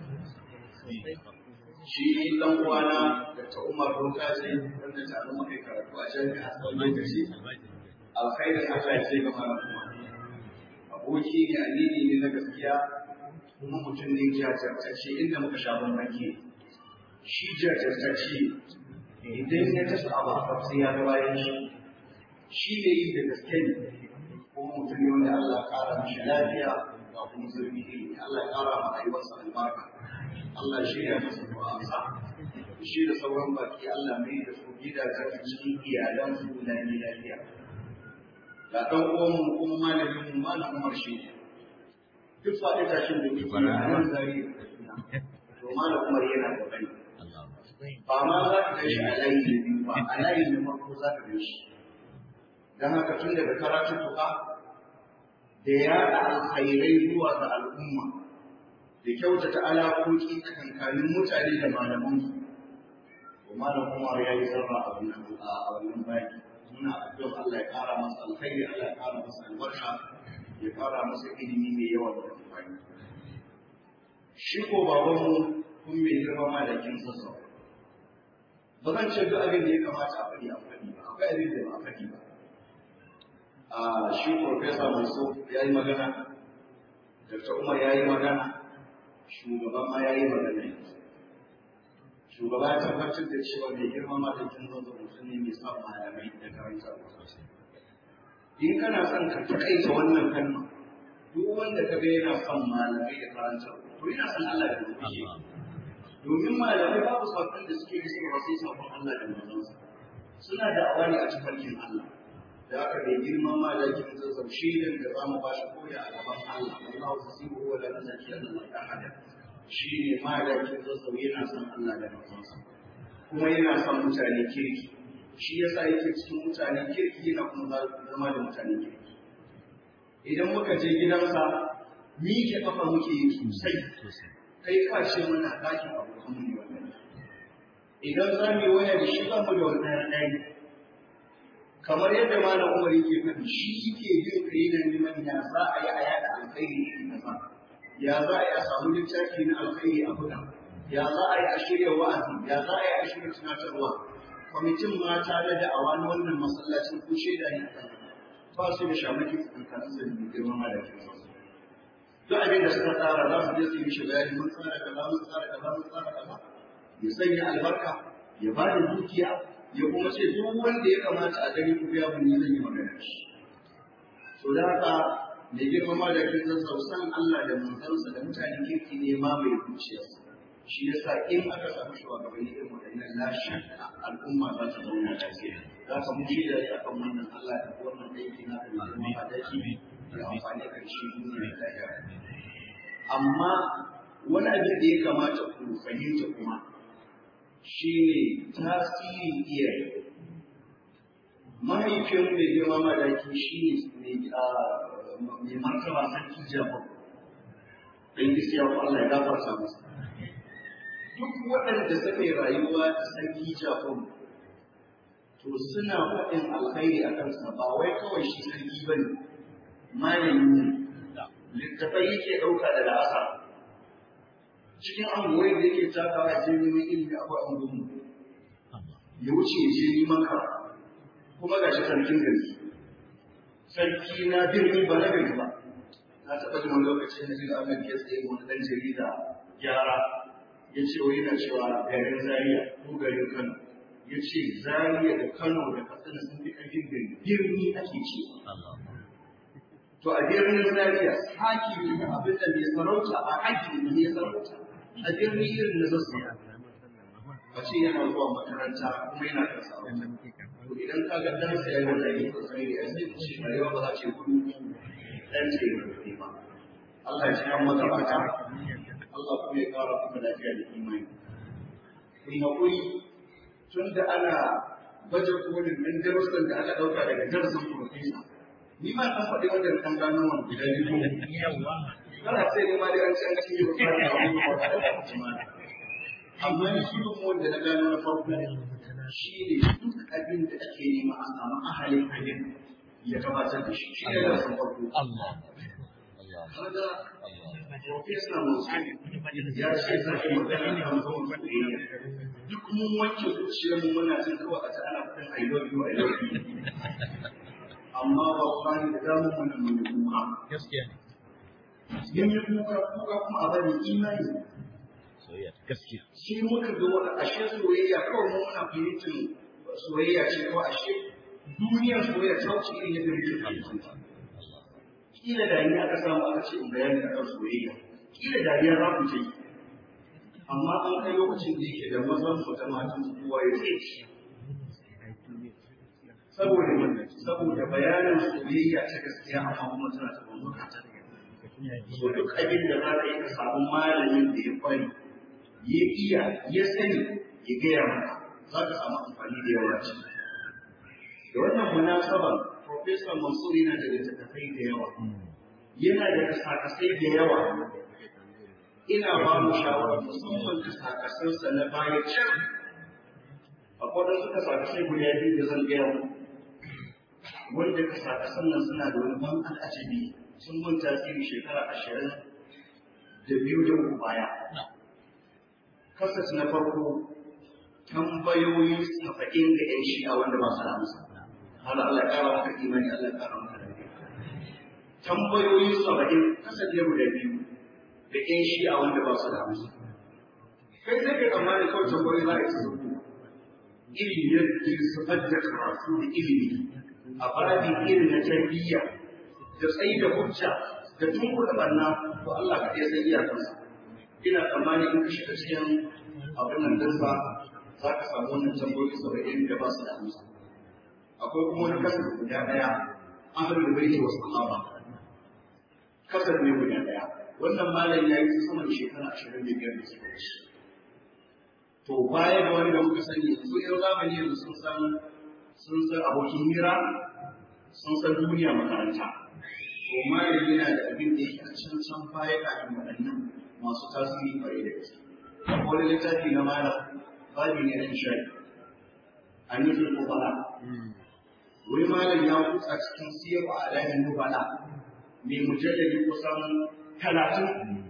sabbi shi dan uwana da ta Umar Rokaci wanda ta mu kai karatu a jami'a a tsawon lokaci alkhairin Allah ya ce ga malama aboki ne amini ne na gaskiya kuma mutum ne jajirtacce inda muka sha bambanci shi jajirtacce idan ya tafi abu a sai ya ga bayan shi shi ne yi da gaske ne kuma mutum ne wanda Allah ya kara mishi lafiya ga kuma zurfi ilimi Allah ya kara ma rayuwarsa albarka Allah shi ya masa du'a'sa shi da sauran baki Allah mai da su gidajen cikin iyalansu na lafiya ga ɗan uwanmu kuma malamin mu malam Umar shi ne duk faɗi tashin da muke a nan zari to malam Umar yana da bani ba ma za ka kai shi a layi da biyu ba a layi na farko za ka kai shi don haka tun daga karatun tuka da yaɗa alkhairai zuwa ga al'umma da kyautata alaƙoƙi tsakankanin mutane da malamansu to malam Umar ya yi zarra a wannan a wannan baki muna addu'ar Allah ya ƙara masa alkhairi Allah ya ƙara masa albarka ya ƙara masa ilimi mai yawa da amfani shi ko babanmu kun mai girma malakin sassa ba zan ce duk abin da ya kamata a faɗi a faɗi ba akwai abin da ba a faɗi ba a shi profesa Mansur ya yi magana Dr. Umar ya yi magana shugaban ma ya yi magana shugaba ya tabbatar da cewa mai girma malakin zanzu mutum ne mai son malamai da karanta in kana son ka taƙaita wannan kalma duk wanda ka ga yana son malamai da karanta to yana son Allah da mutum domin malamai babu sakon da suke yi suka wasu sakon Allah da manzonsa suna da awani a tafarkin Allah da aka bai girma malakin zazzau shaidan da za mu ba shi koya a gaban Allah Allah wasu sibu wa da nazaki Allah ya hada shi ne malakin zazzau yana son Allah da manzonsa kuma yana son mutane kirki shi yasa yake cikin mutane kirki yana kuma zama da mutane kirki idan muka je gidansa miƙe kafa muke yi sosai kai ka ce mana ɗakin abokan mu ne wannan idan za mu yi waya da shi ba mu da wannan ɗaya kamar yadda malam Umar yake faɗi shi yake bin kai da neman ya za a yi a yada alkhairi irin kaza ya za a yi a samu littafi na alkhairi a buga ya za a yi a shirya wa'azi ya za a yi a shirya tunatarwa kwamitin mata na da'awa na wannan masallacin ko shaida ne akan ba su da shamaki tsakanin su da girman malakin su duk abin da suka tsara za su je su yi mishi bayani mun tsara kaza mun tsara kaza mun tsara kaza ya sanya albarka ya ba da dukiya ya kuma ce duk wanda ya kamata a gani ku biya mun ni zan yi magana shi so da haka mai girmama da kin san san Allah da manzansa da mutanen kirki ne ma mai zuciyarsa shi yasa in aka samu shugabanni irin waɗannan la shakka al'umma za ta zauna lafiya za ka mu shi da akan wannan Allah da wannan aiki na da girmama da shi da amfani da shi duniya da lahira amma wani abin da ya kamata ku fahimta kuma shine tasirin iyaye mahaifin mai girmama da shi ne mai martaba sarki jafar don gaskiya ko Allah ya gafarta masa duk waɗanda suka yi rayuwa da sarki jafar to suna faɗin alkhairi a kansa ba wai kawai shi sarki ba ne malami ne littafai yake ɗauka da la'asa cikin angoyi da yake takawa ya je neman ilimi akwai angonmu ya wuce ya je neman karatu kuma ga shi sarkin gari sarki na birni ba na gari ba na taɓa jin wani lokacin da jin amin ya tsaye wani ɗan jarida gyara ya ce wai yana cewa garin zaria ko garin kano ya ce zaria da kano da katsina sun fi ƙarfin gari birni ake ce to a birnin zaria haki ne abin da mai sarauta ba haki ne mai sarauta a birni irin na zasu a ce yana zuwa makaranta kuma yana kan sarauta to idan ka ga dan sai yana da yin sosai da sai ku ce rayuwa ba za ce ku dan ce ne ba Allah ya ji an maka bata Allah kuma ya kara kuma lafiya da imani kun hakuri tun da ana baje kolin nan darussan da aka dauka daga darasin profesa ni ma kan faɗi wajen kan gano wani guda biyu kana sai ne ma dai an ci an ci yau ka ga amma ni shi wanda na gano na farko shi ne duk abin da ake nema a samu ahalin abin ya gabatar da shi shi ne da san farko kaga profesa musulmi ya ce za ki magana kan zuwan soyayya duk mun wanke zuciyar mu muna jin kawai a ta ana fitan I love you I love you amma ba ku bani da damar mu nan mun kuka gaskiya ne yin yi kuka kuka kuma a bari imani soyayya gaskiya shi muka ga wani ashe soyayya kawai mu muna fahimtar soyayya ce ko ashe duniyar soyayya ta wuce irin yadda muke fahimta kila dariya aka samu aka ce in bayani akan soyayya kila dariya za ku ce amma an kai lokacin da yake da mazan su da matan su kowa ya ce saboda saboda bayanin soyayya ta gaskiya amma kuma tana ta bambuka so duk abin da za ka yi ka samu malamin da ya kwari ya iya ya sani ya gaya maka za ka samu amfani da yawa ce da wannan munasaban Profesor Mansur yana da littattafai da yawa yana da kasakasai da yawa ina ba mu shawara musamman kasakasansa na baya can akwai wasu kasakasai guda biyu da zan gaya mu wanda kasakasan nan suna da wani ban al'ajabi sun mun tasiri shekara ashirin da biyu da uku baya kasas na farko tambayoyi saba'in ga ‘yan shi'a wanda ba su da amsa. Hala Allah ya ƙara maka imani Allah ya ƙara maka lafiya. Tambayoyi saba'in kasas ne guda biyu da ‘yan shi'a wanda ba su da amsa. Kai sai kai tsammani kawai tambayoyi za a yi su ilimi yadda su da karatu da ilimi a babin irin na tarbiyya da tsayi da hujja da tunkuɗa ɓanna to Allah ka iya san iyakansa. ina tsammani in ka shiga cikin abin nan dinsa za ka samu wannan tambayoyi saba'in da ba su da amsa akwai kuma wani kasar guda ɗaya ahlul baiti wa sahaba kasar ne guda ɗaya wannan malam ya yi sama da shekara ashirin da biyar da suka wuce to baya da wani da muka sani yanzu yan zamani yanzu sun san sun san abokin hira sun san duniya makaranta to malam yana da abin da yake a can can baya kafin waɗannan masu tasiri kwarai da gaske. Wani littafi na mala babi ne na shari. An yi zurfi fara. Wai malam ya kutsa cikin siyarwa a alamin nubala mai mujallali kusan talatin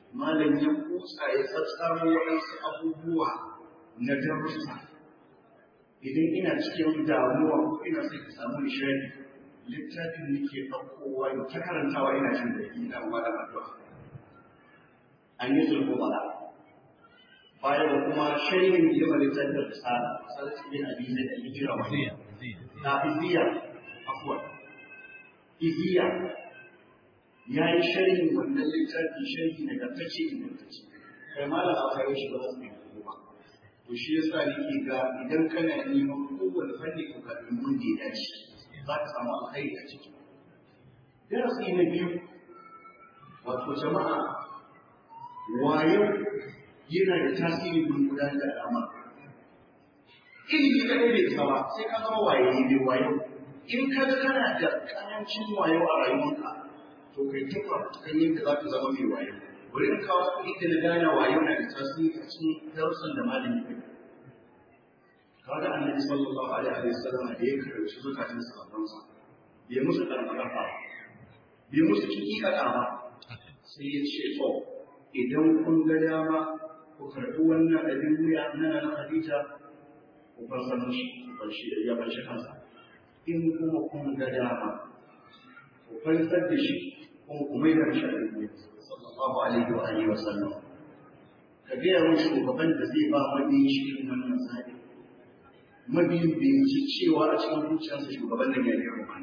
malam ya kusa ya tsatsamo waɗansu abubuwa na darussa idan ina cikin damuwa ko ina sai ka samu nishadi littafin nake ɗaukowa da ta karantawa ina jin da ina ma da addu'a an yi zulmu bala bayan da kuma shirin da yawa littafin da tsara sarki bin abizai da hijira wani na iziya afuwa iziya ya yi sharhin wannan littafi sharhi daga tace ingantacce kai malam a kayo shi ba za su yi ba to shi yasa nake ga idan kana neman kowane fanni ko ka nemi wanda ya dace za ka samu alkhairi a ciki darasi na biyu wato jama'a wayo yana da tasiri gurin gudanar da al'amar ilimi kaɗai bai isa ba sai ka zama waye ne wayo in ka ga kana da ƙarancin wayo a rayuwarka to kai tufa kan yadda za ka zama mai wayo bari in kawo kuɗi da na gane wayo na da tasiri a cikin darussan da malami kai kaga annabi sallallahu alaihi wa sallam da ya karanci zukatan sahabbansa bai musu karfafa bai musu kikika ba sai ya ce to idan kun ga dama ku karɓi wannan abin wuya na na Khadija ku farsar mishi ku farshi ya farshi kansa in kuma kun ga dama ku fansar da shi kuma ku mai da shi abin wuya sallallahu alaihi wa alihi wa sallam ka gaya mun shugaban da zai ba mabiyin shi irin wannan zaɓi mabiyin bai ci cewa a cikin zuciyarsa shugaban nan ya yi rumani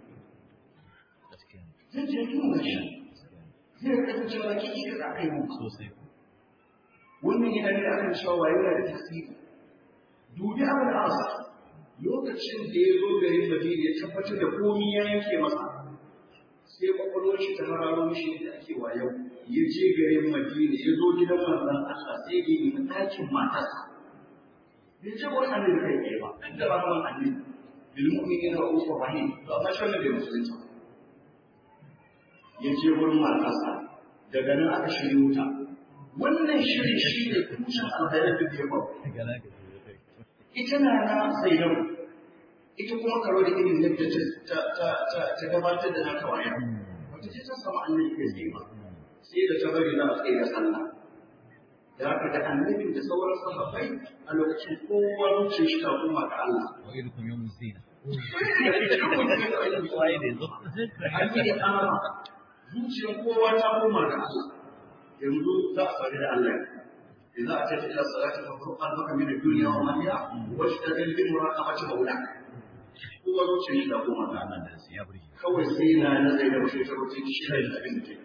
zai je tuna shi zai rika cewa kiki ka kai mu sosai wannan yana ne akan cewa yana da tasiri dubi abin asa lokacin da ya zo garin madina ya tabbatar da komi ya yanke masa sai kwakwalwar shi ta hararo mishi da ake wayo ya je garin madina ya zo gidan manzon Allah sai ya yi ɗakin matarsa bai ce wani annabi kai tsaye ba duk da rahman annabi bil mu'minina ra'ufur rahim to amma shi wannan bai musulunta ba ya je wurin matarsa daga nan aka shirya wuta wannan shirin shi ne tushen alkhairar da ya faru ita na na zainabu ita kuma karo da irin yadda ta ta ta ta gabatar da naka waya wata ce ta samu annabi kai tsaye ba sai da ta bari na tsaye da sallah da haka da annabin da sauran sahabbai a lokacin kowa zuciyar shi ta koma ga Allah وإلكم يوم الزينة an yi ƙara zuciyar kowa ta koma ga Allah yanzu za a sami da Allah إذا أتيت إلى الصلاة فافرق قلبك من الدنيا وما فيها واشتغل بمراقبة مولاك هو zuciyar shi ta koma ga Allah kawai sai na nazari da wasu ta rubuce shi da abin da take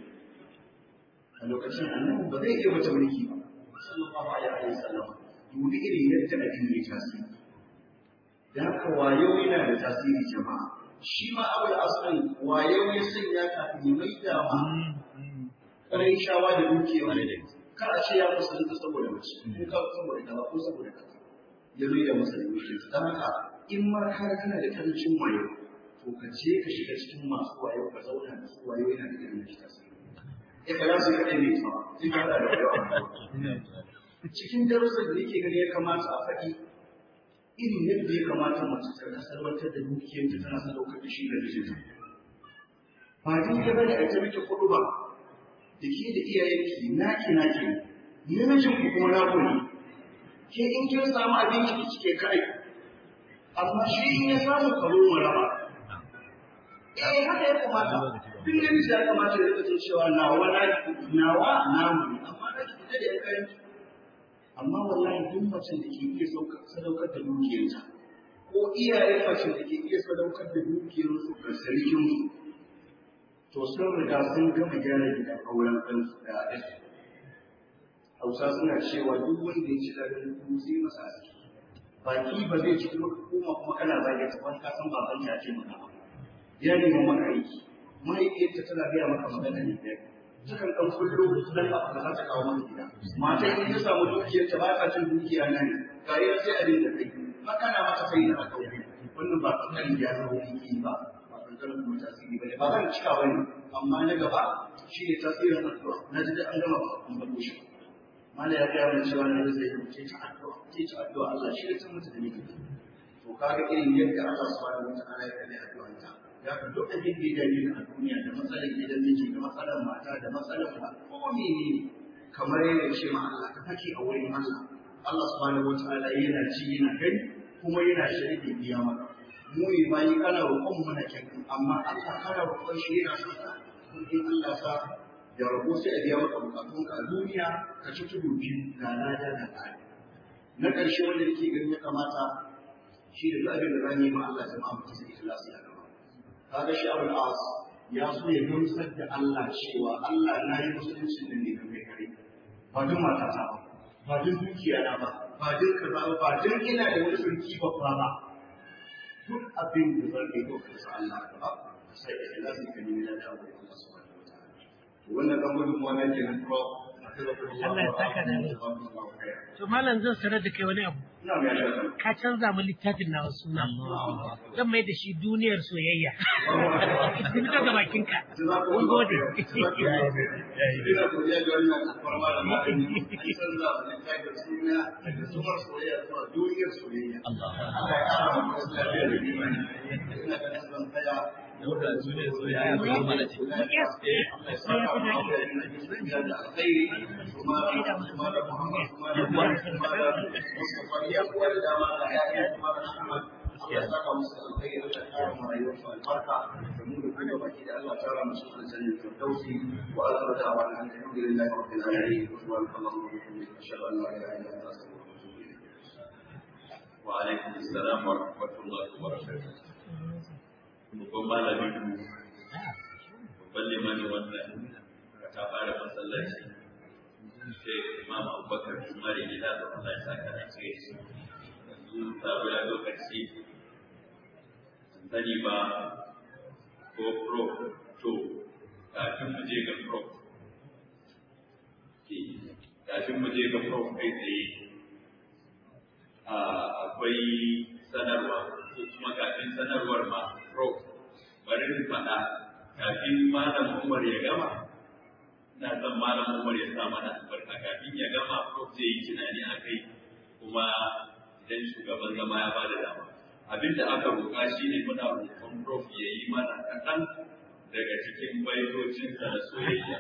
a lokacin annabi ba zai iya wata mulki ba sallallahu alaihi wasallam dubi irin yadda abin ya tasiri da haka wayo yana da tasiri jama'a shi ma abu da asalin wayo ya sanya kafin ya mai da ma ƙarai shawa da dukiya kar a ce ya musulunta saboda mace ko ka saboda kaza ko saboda kaza ya mai da musulunci don haka in ma ka kana da karancin wayo to ka je ka shiga cikin masu wayo ka zauna da su wayo yana da irin da tasiri ya kala su kaɗai ne ta sai ka da wayo cikin darussan da yake gani ya kamata a faɗi irin yadda ya kamata mace ta kasarwantar da dukiyarta tana sadaukar da shi da mijinta. Ba daidai ba ne a ta miki kuɗu ba, da ke da iyayenki naki naki, namijin ku kuma na ne. Ke in kin samu abinci ki cike kai, amma shi in ya samu karo mu raba. Eh haka ya kamata, duk namiji ya kamata ya rika cewa nawa na nawa namu ne, amma na ki fita da yan kayan amma wallahi duk macen da ke iya sadaukar da dukiyarta ko iyayen macen da ke iya sadaukar da dukiyarsu ga sarkinsu to sun riga sun gama gyara gidan auren ɗansu da ɗansu hausa suna cewa duk wanda ya ci daɗin kuma sai masa aski baki ba zai ci kuma kuma kuma kana zage ta wani kasan baban ya ce maka ba ya nemi maka aiki mahaifiyarta tana gaya maka magana ne ɗaya sukan ɗan kullo dan abu da za ta kawo maka gida mata in ta samu dukiyar ta ba ta cin dukiya na ne ga yi sai abin da kai haka na mata sai da aka wannan ba kankanin ya zama wani ba ba kankanin kuma tasiri ba ne ba zan cika ba ne amma na gaba shi ne tasirin addu'a na ji da an gama ba kun bako shi mala ya gaya mana cewa na zai ce ta addu'a ce ta addu'a Allah shi ya san mata da nake to kaga irin yadda Allah subhanahu wa ta'ala ya kalli addu'anta ya ka duk abin da ya dame ka a duniya da matsalar gidan miji da matsalar mata da matsalar ba ko menene kamar yana ce ma Allah ka fake a wurin Allah Allah subhanahu wataala yana ci yana gani kuma yana shirye biya maka mu ne bayi kana roƙon mu na kyan amma Allah kana roƙon shi yana son ka in Allah sa da rabo sai a biya maka bukatun ka a duniya ka ci tudu biyu ga lada da tsari na ƙarshe wanda yake ganin ya kamata shi da abin da zan yi ma Allah jama'a mutum sai ikhlasi a gaba kaga shi Abul As ya so ya gamsar da Allah cewa Allah na yi musulunci da ne kai kare ba duk matata ba ba duk dukiya na ba ba duk kaza ba ba duk ina da wani sarki babba ba duk abin da zan yi ko ka sa Allah ba sai ikhlasi ka nemi da Allah subhanahu wa ta'ala wannan dan gudun wannan kenan ko Allah ya saka da ni. To malam zan sanar da kai wani abu. ina mai shaka Ka canza mu littafin na suna. Zan mai da shi duniyar soyayya. Sun fito ga bakinka. Mun gode. Ina godiya ga wannan alfarma da ma'ani, an san za a kai da suna da sumar soyayya zuwa duniyar soyayya. Allah ya ƙara mu wasu lafiya da imani. Ina ganin zan tsaya da wadda duniyar soyayya ya zama mana ce. Allah ya saka mu da da alkhairi kuma kuma da Muhammad kuma da kuma da Mustafa ya kuwa da dama da ya kuma da Ahmad. Allah ya saka musu da alkhairi Allah ya ƙara mu rayuwarsu albarka da mu da kuma baki da Allah ya ƙara musu aljanna firdausi wa akhiru da'wana alhamdulillahi rabbil alamin wa sallallahu alaihi wa sallam ashhadu an la ilaha illa anta astaghfiruka wa atubu ilayk wa alaikum assalam wa rahmatullahi wa barakatuh babban malamin mu babban limanin wannan ta fara masallaci sai imam abubakar jumari gida da Allah ya saka da kai yanzu taro ya lokaci sani ba ko pro to kafin mu je ga pro kafin mu je ga pro kai tsaye akwai sanarwa ko kuma kafin sanarwar ma pro bari mu faɗa kafin malam Umar ya gama na san malam Umar ya sa mana albarka kafin ya gama ko zai yi tunani a kai kuma idan shugaban zama ya bada dama abin da aka roƙa shi ne muna roƙon prof ya yi mana kaɗan daga cikin baitocinsa na soyayya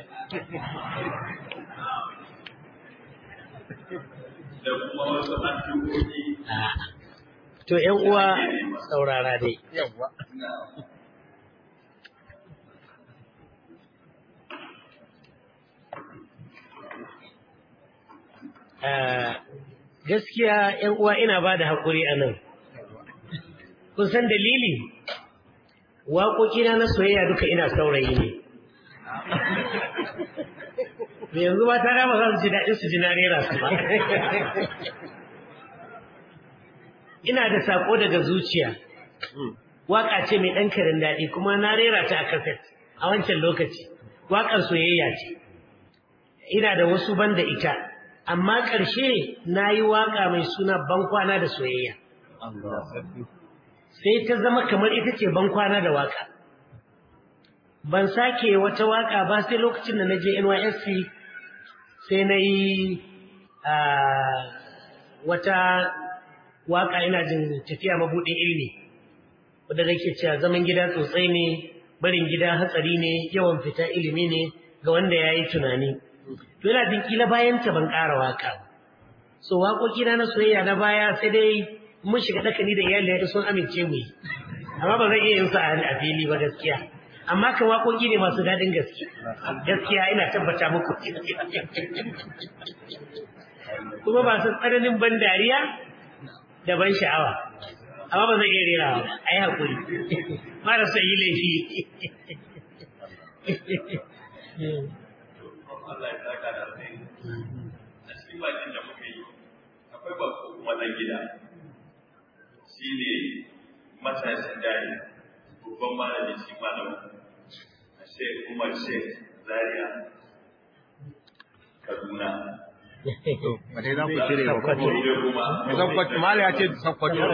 da kuma wasu addu'o'i To ‘yan uwa saurara dai. na Ah, Gaskiya ‘yan uwa ina ba da haƙuri a nan. Kun san dalili? Waƙoƙina na soyayya duka ina saurayi ne. Da yanzu ba ta ba za su ji daɗin su ji na rera su ba. Ina da saƙo daga zuciya. Waƙa ce mai ɗan karin daɗi kuma na rera ta a kaset a wancan lokaci. Waƙar soyayya ce. Ina da wasu banda ita. Amma ƙarshe na yi waƙa mai suna bankwana da soyayya. Sai ta zama kamar ita ce bankwana da waƙa. Ban sake wata waƙa ba sai lokacin da na je NYSC sai na yi wata waƙa ina jin tafiya mabuɗin ilimi. Wadda nake cewa zaman gida tsotsai ne, barin gida hatsari ne, yawan fita ilimi ne ga wanda ya yi tunani. to yana jin kila bayan ta ban ƙara waka so waƙoƙi na na soyayya na baya sai dai mun shiga dakani da iyali da sun amince mu yi amma ba zan iya yin sa a fili ba gaskiya amma kan waƙoƙi ne masu daɗin gaske gaskiya ina tabbata muku kuma ba su tsananin ban dariya da ban sha'awa amma ba zan iya rera ba a yi haƙuri mara son yi laifi Allah ya saka da alheri. A cikin bakin da muka yi, akwai bako kuma ɗan gida. Shi ne matashin jari, babban malamin shi malamin a Sheikh Umar Sheikh Zaria Kaduna. ba dai za ku cire ba Gobe kuma. Sakkwato, Malam ya ce Sakkwato. Za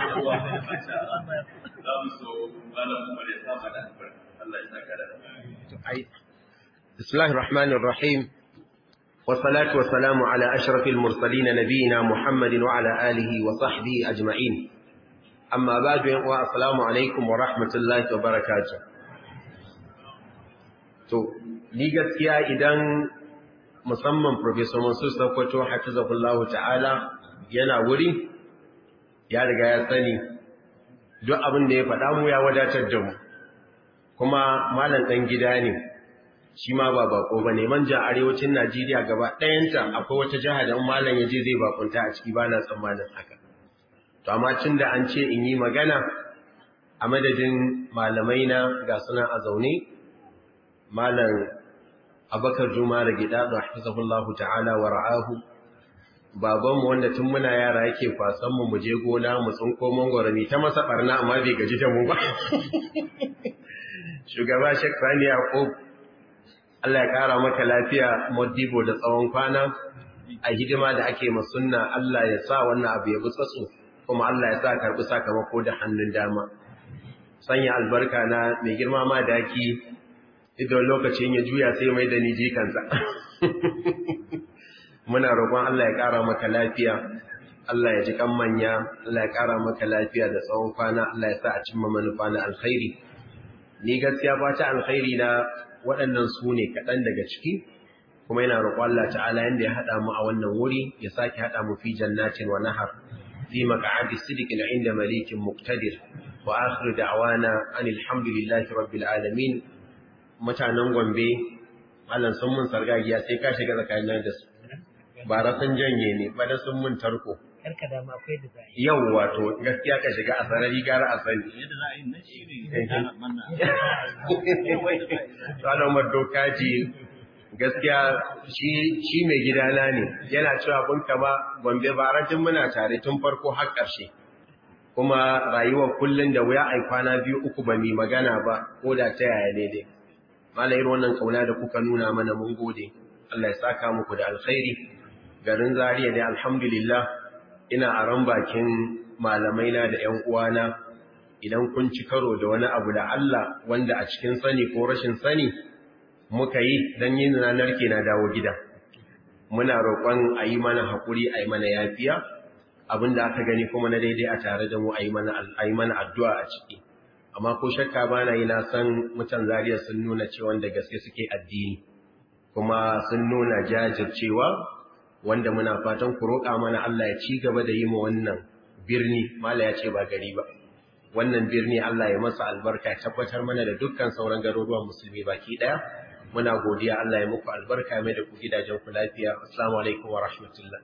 mu so malamin Umar ya sa mana albarka. Allah ya saka da alheri. بسم الله الرحمن الرحيم والصلاة والسلام على أشرف المرسلين نبينا محمد وعلى آله وصحبه أجمعين أما بعد والسلام عليكم ورحمة الله وبركاته to ni gaskiya idan musamman Professor Mansur Sokoto hafizahullahu ta'ala yana wuri ya riga ya sani duk abin da ya faɗa mu ya wadatar da mu kuma malam ɗan gida ne shi ma ba bako ba ne manja arewacin Najeriya gaba ɗayanta akwai wata jiha da malam ya je zai bakunta a ciki ba na tsammanin haka to amma cin da an ce in yi magana a madadin malamai na ga suna a zaune malam abakar juma da gida da hafizahullahu ta'ala wa ra'ahu babanmu wanda tun muna yara yake kwasan mu mu je gona mu tsinko mangwaro mi ta masa barna amma bai gaji da mu ba shugaba Sheikh Sani Yaqub Allah ya kara maka lafiya modibo da tsawon kwana a hidima da ake ma sunna Allah ya sa wannan abu ya butsatsu kuma Allah ya sa karbi sakamako da hannun dama sanya albarka na mai girma ma daki idan lokacin ya juya sai mai da ni jikansa muna roƙon Allah ya ƙara maka lafiya Allah ya ji kan manya Allah ya ƙara maka lafiya da tsawon kwana Allah ya sa a cimma manufa na alkhairi ni gaskiya ba ta alkhairi na waɗannan su ne kaɗan daga ciki kuma yana roƙon Allah ta'ala yanda ya haɗa mu a wannan wuri ya sake haɗa mu fi jannatin wa nahar fi maq'adi sidiqin inda malikin muqtadir wa akhir da'wana anil hamdulillahi rabbil alamin mutanen Gombe Allah sun mun sargagiya sai ka shiga tsakanin da su ba sun janye ne ba da sun mun tarko karka da ma akwai da za yau wato gaskiya ka shiga a sarari gara a sani yadda za a yi na shi ne ya manna Salomar Dokaji gaskiya shi mai gidana ne yana cewa abin kama gombe baratin muna tare tun farko har ƙarshe kuma rayuwar kullum da wuya ai kwana biyu uku ba mai magana ba ko da ta yaya ne dai malayar wannan kauna da kuka nuna mana mun gode Allah ya saka muku da alkhairi garin Zaria dai alhamdulillah ina aron bakin malamai na da ƴan uwana idan kun ci karo da wani abu da Allah wanda a cikin sani ko rashin sani muka yi dan yin ranar ke na dawo gida muna roƙon a yi mana haƙuri a yi mana yafiya abinda aka gani kuma na daidai a tare da mu a yi mana addu'a a ciki amma ko shakka ba na yi na san mutan zariya sun nuna cewa da gaske suke addini kuma sun nuna jajircewa wanda muna fatan ku roƙa mana Allah ya ci gaba da yi mu wannan birni mala ya ce ba gari ba wannan birni Allah ya masa albarka ya tabbatar mana da dukkan sauran garuruwan musulmi baki daya muna godiya Allah ya muku albarka mai da ku gidajen ku lafiya assalamu alaikum wa rahmatullah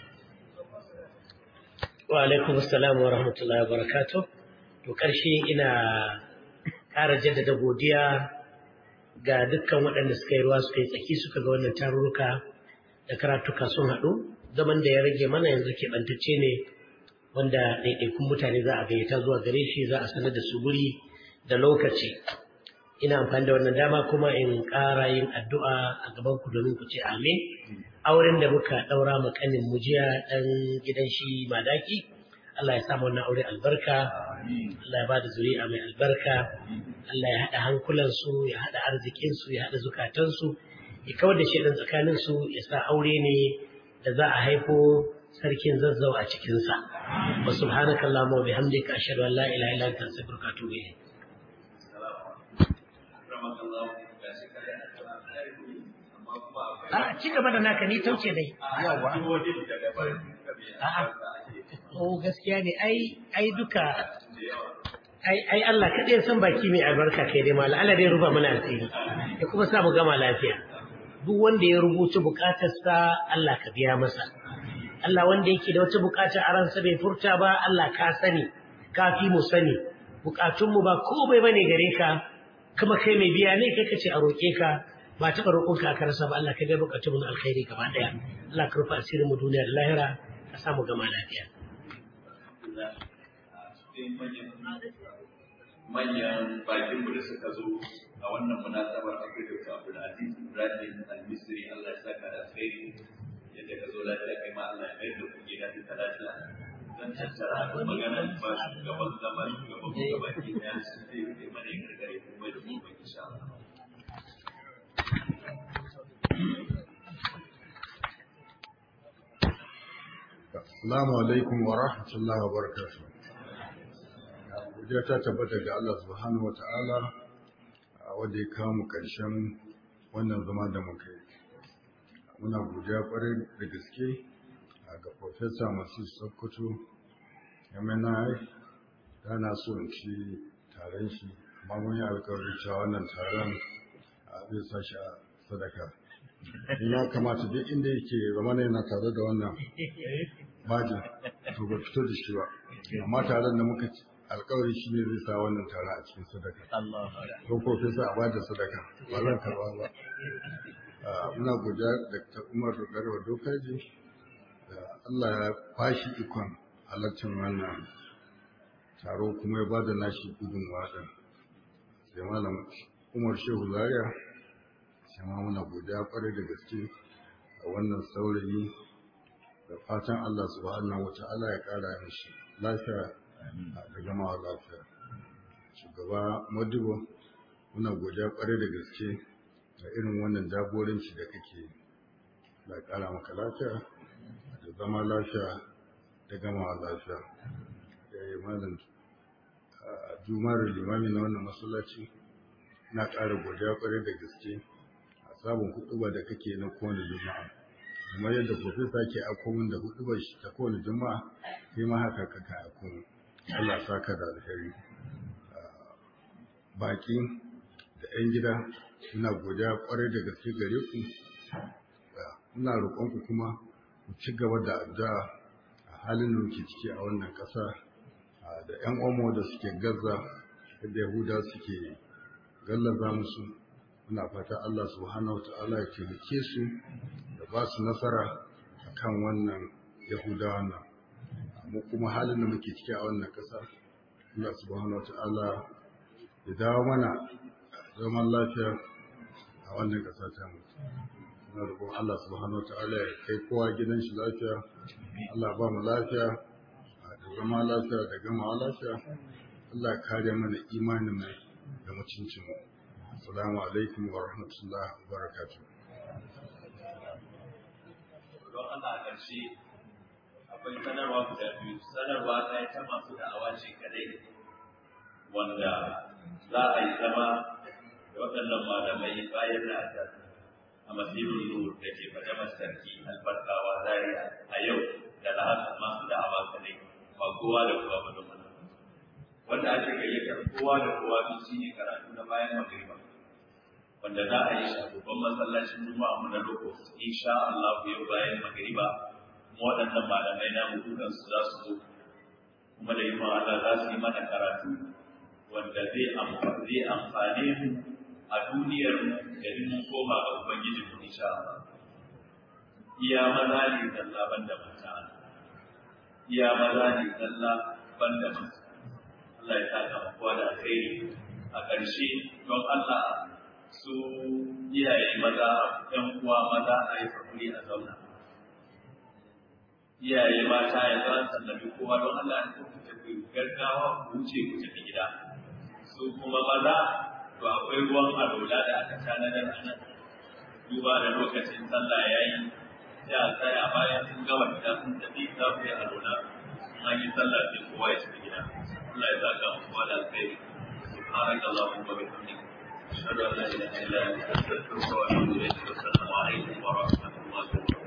wa alaikum assalam wa rahmatullahi wa barakatuh to karshe ina ƙara jaddada godiya ga dukkan waɗanda suka yi ruwa suka yi tsaki suka ga wannan tarurruka da karatuka sun haɗu zaman da ya rage mana yanzu keɓantacce ne wanda ɗaiɗaikun mutane za a gayyata zuwa gare shi za a sanar da su guri da lokaci ina amfani da wannan dama kuma in ƙara yin addu'a a gaban ku domin ku ce amin auren da muka ɗaura ma kanin mujiya ɗan gidan shi madaki Allah ya samu wannan aure albarka Allah ya ba da zuri'a mai albarka Allah ya haɗa hankulansu ya haɗa arzikinsu ya haɗa zukatansu ya kawar da shi tsakaninsu ya sa aure ne da za a haifo sarkin zazzau a cikinsa wa subhanaka allahumma wa bihamdika ashhadu an la ilaha illa anta astaghfiruka wa atubu ilayk a ci gaba da naka ni tauce dai yawa a'a oh gaskiya ne ai ai duka ai ai Allah kadai ya san baki mai albarka kai dai mallan Allah dai ruba mana asiri ya kuma sa mu gama lafiya duk wanda ya rubuta bukatarsa Allah ka biya masa Allah wanda yake da wata bukata a ransa bai furta ba Allah ka sani ka fi mu sani bukatunmu ba komai bane gare ka kuma kai mai biya ne kai kace a roke ka ba taɓa roƙon ka aka rasa ba Allah ka ga bukatunmu na alkhairi gaba daya Allah ka rufa asirin mu duniya da lahira ka samu gama lafiya manyan bakin da suka zo a wannan munasabar akwai Dr. Abdul Aziz Ibrahim Al-Misri Allah ya saka da alkhairi yadda ka zo lafiya kai ma Allah ya mai da ku gida duka lafiya zan tattara magana ba shugaban zama shugaban gaban gida su zai yi mana yin gargare kuma da mu ba insha Allah Assalamu alaikum wa rahmatullahi wa barakatuh. Godiya ta tabbata ga Allah subhanahu wa ta'ala wanda ya kawo mu ƙarshen wannan zama da muka yi. muna godiya kwarai da gaske ga Profesa Masu Sokoto MNI da na so in ci taron shi amma mun yi alkawarin cewa wannan taron zai sa shi a sadaka ya kamata duk inda yake zama ne na tare da wannan bajin to ba fito da shi ba amma taron da muka ci alkawari shi ne zai sa wannan taron a cikin sadaka ko Profesa a bada sadaka ba zan karba ba muna godiya da ta umar garba dokaji da Allah ya bashi ikon halartar wannan taro kuma ya bada nashi gudunmawa din sai malam umar shehu zaria sai ma muna godiya kwarai da gaske a wannan saurayi da fatan Allah subhanahu wa ta'ala ya kara mishi lafiya da gamawa lafiya shugaba madibo muna godiya kwarai da gaske da irin wannan jagoranci da kake da kara maka lafiya da zama lafiya da gamawa lafiya da yi malam jumar limami na wannan masallaci na ƙara godiya kwarai da gaske a sabon huduba da kake na kowane juma'a kamar yadda profesa ke akomin da hudubar shi ta kowane juma'a sai ma haka kaka akomin Allah saka da alheri baki da 'yan gida ina godiya kwarai da gaske gare ku ina roƙonku kuma ku ci gaba da addu'a a halin da muke ciki a wannan ƙasa da 'yan omo da suke gaza da yahuda suke gallaza musu muna fata Allah subhanahu wa ta'ala ya taimake su da ba su nasara akan wannan yahudawa nan mu kuma halin da muke ciki a wannan ƙasa Allah subhanahu wa ta'ala ya dawo mana zaman lafiya a wannan ƙasa ta mu na roƙon Allah subhanahu wataala ya kai kowa gidan shi lafiya Allah ba mu lafiya da zama lafiya da gamawa lafiya Allah ya kare mana imanin mu da mutuncin mu assalamu alaikum wa rahmatullahi wa barakatuh don Allah a ƙarshe akwai sanarwa guda biyu sanarwa ta ta masu da'awa ce kadai wanda za a yi zama da waɗannan malamai bayan da aka a masibin nur da ke fadamar sarki albarkawa zaria a yau da lahasar masu da'awa kadai ba kowa da kowa ba domin wanda ake gayyatar kowa da kowa sun shi ne karatu na bayan magriba wanda za a yi shi a babban masallacin juma'a mu na loko insha Allah yau bayan magriba mu waɗannan malamai na mutukan su za su zo kuma da ikon Allah za su yi mana karatu wanda zai amfane mu a duniyar mu da in mun koma ga ubangiji mu insha Allah iya maza ne zalla banda mata iya maza ne zalla banda mata Allah ya saka mu kowa da alheri a ƙarshe don Allah su iyaye maza ɗan uwa maza a yi hakuri a zauna iyaye mata ya za sallabi kowa don Allah ya ku tafi gaggawa ku wuce ku tafi gida su kuma maza to akwai ruwan alola da aka tanadar a nan duba da lokacin sallah ya yi sai a tsaya bayan sun gama fita sun tafi za ku yi alola an yi sallah sai kowa ya tafi gida Allah ya saka mu kowa da alkhairi سبحانك اللهم وبحمدك أشهد أن لا إله إلا أنت أستغفرك وأتوب إليك والسلام عليكم ورحمة الله وبركاته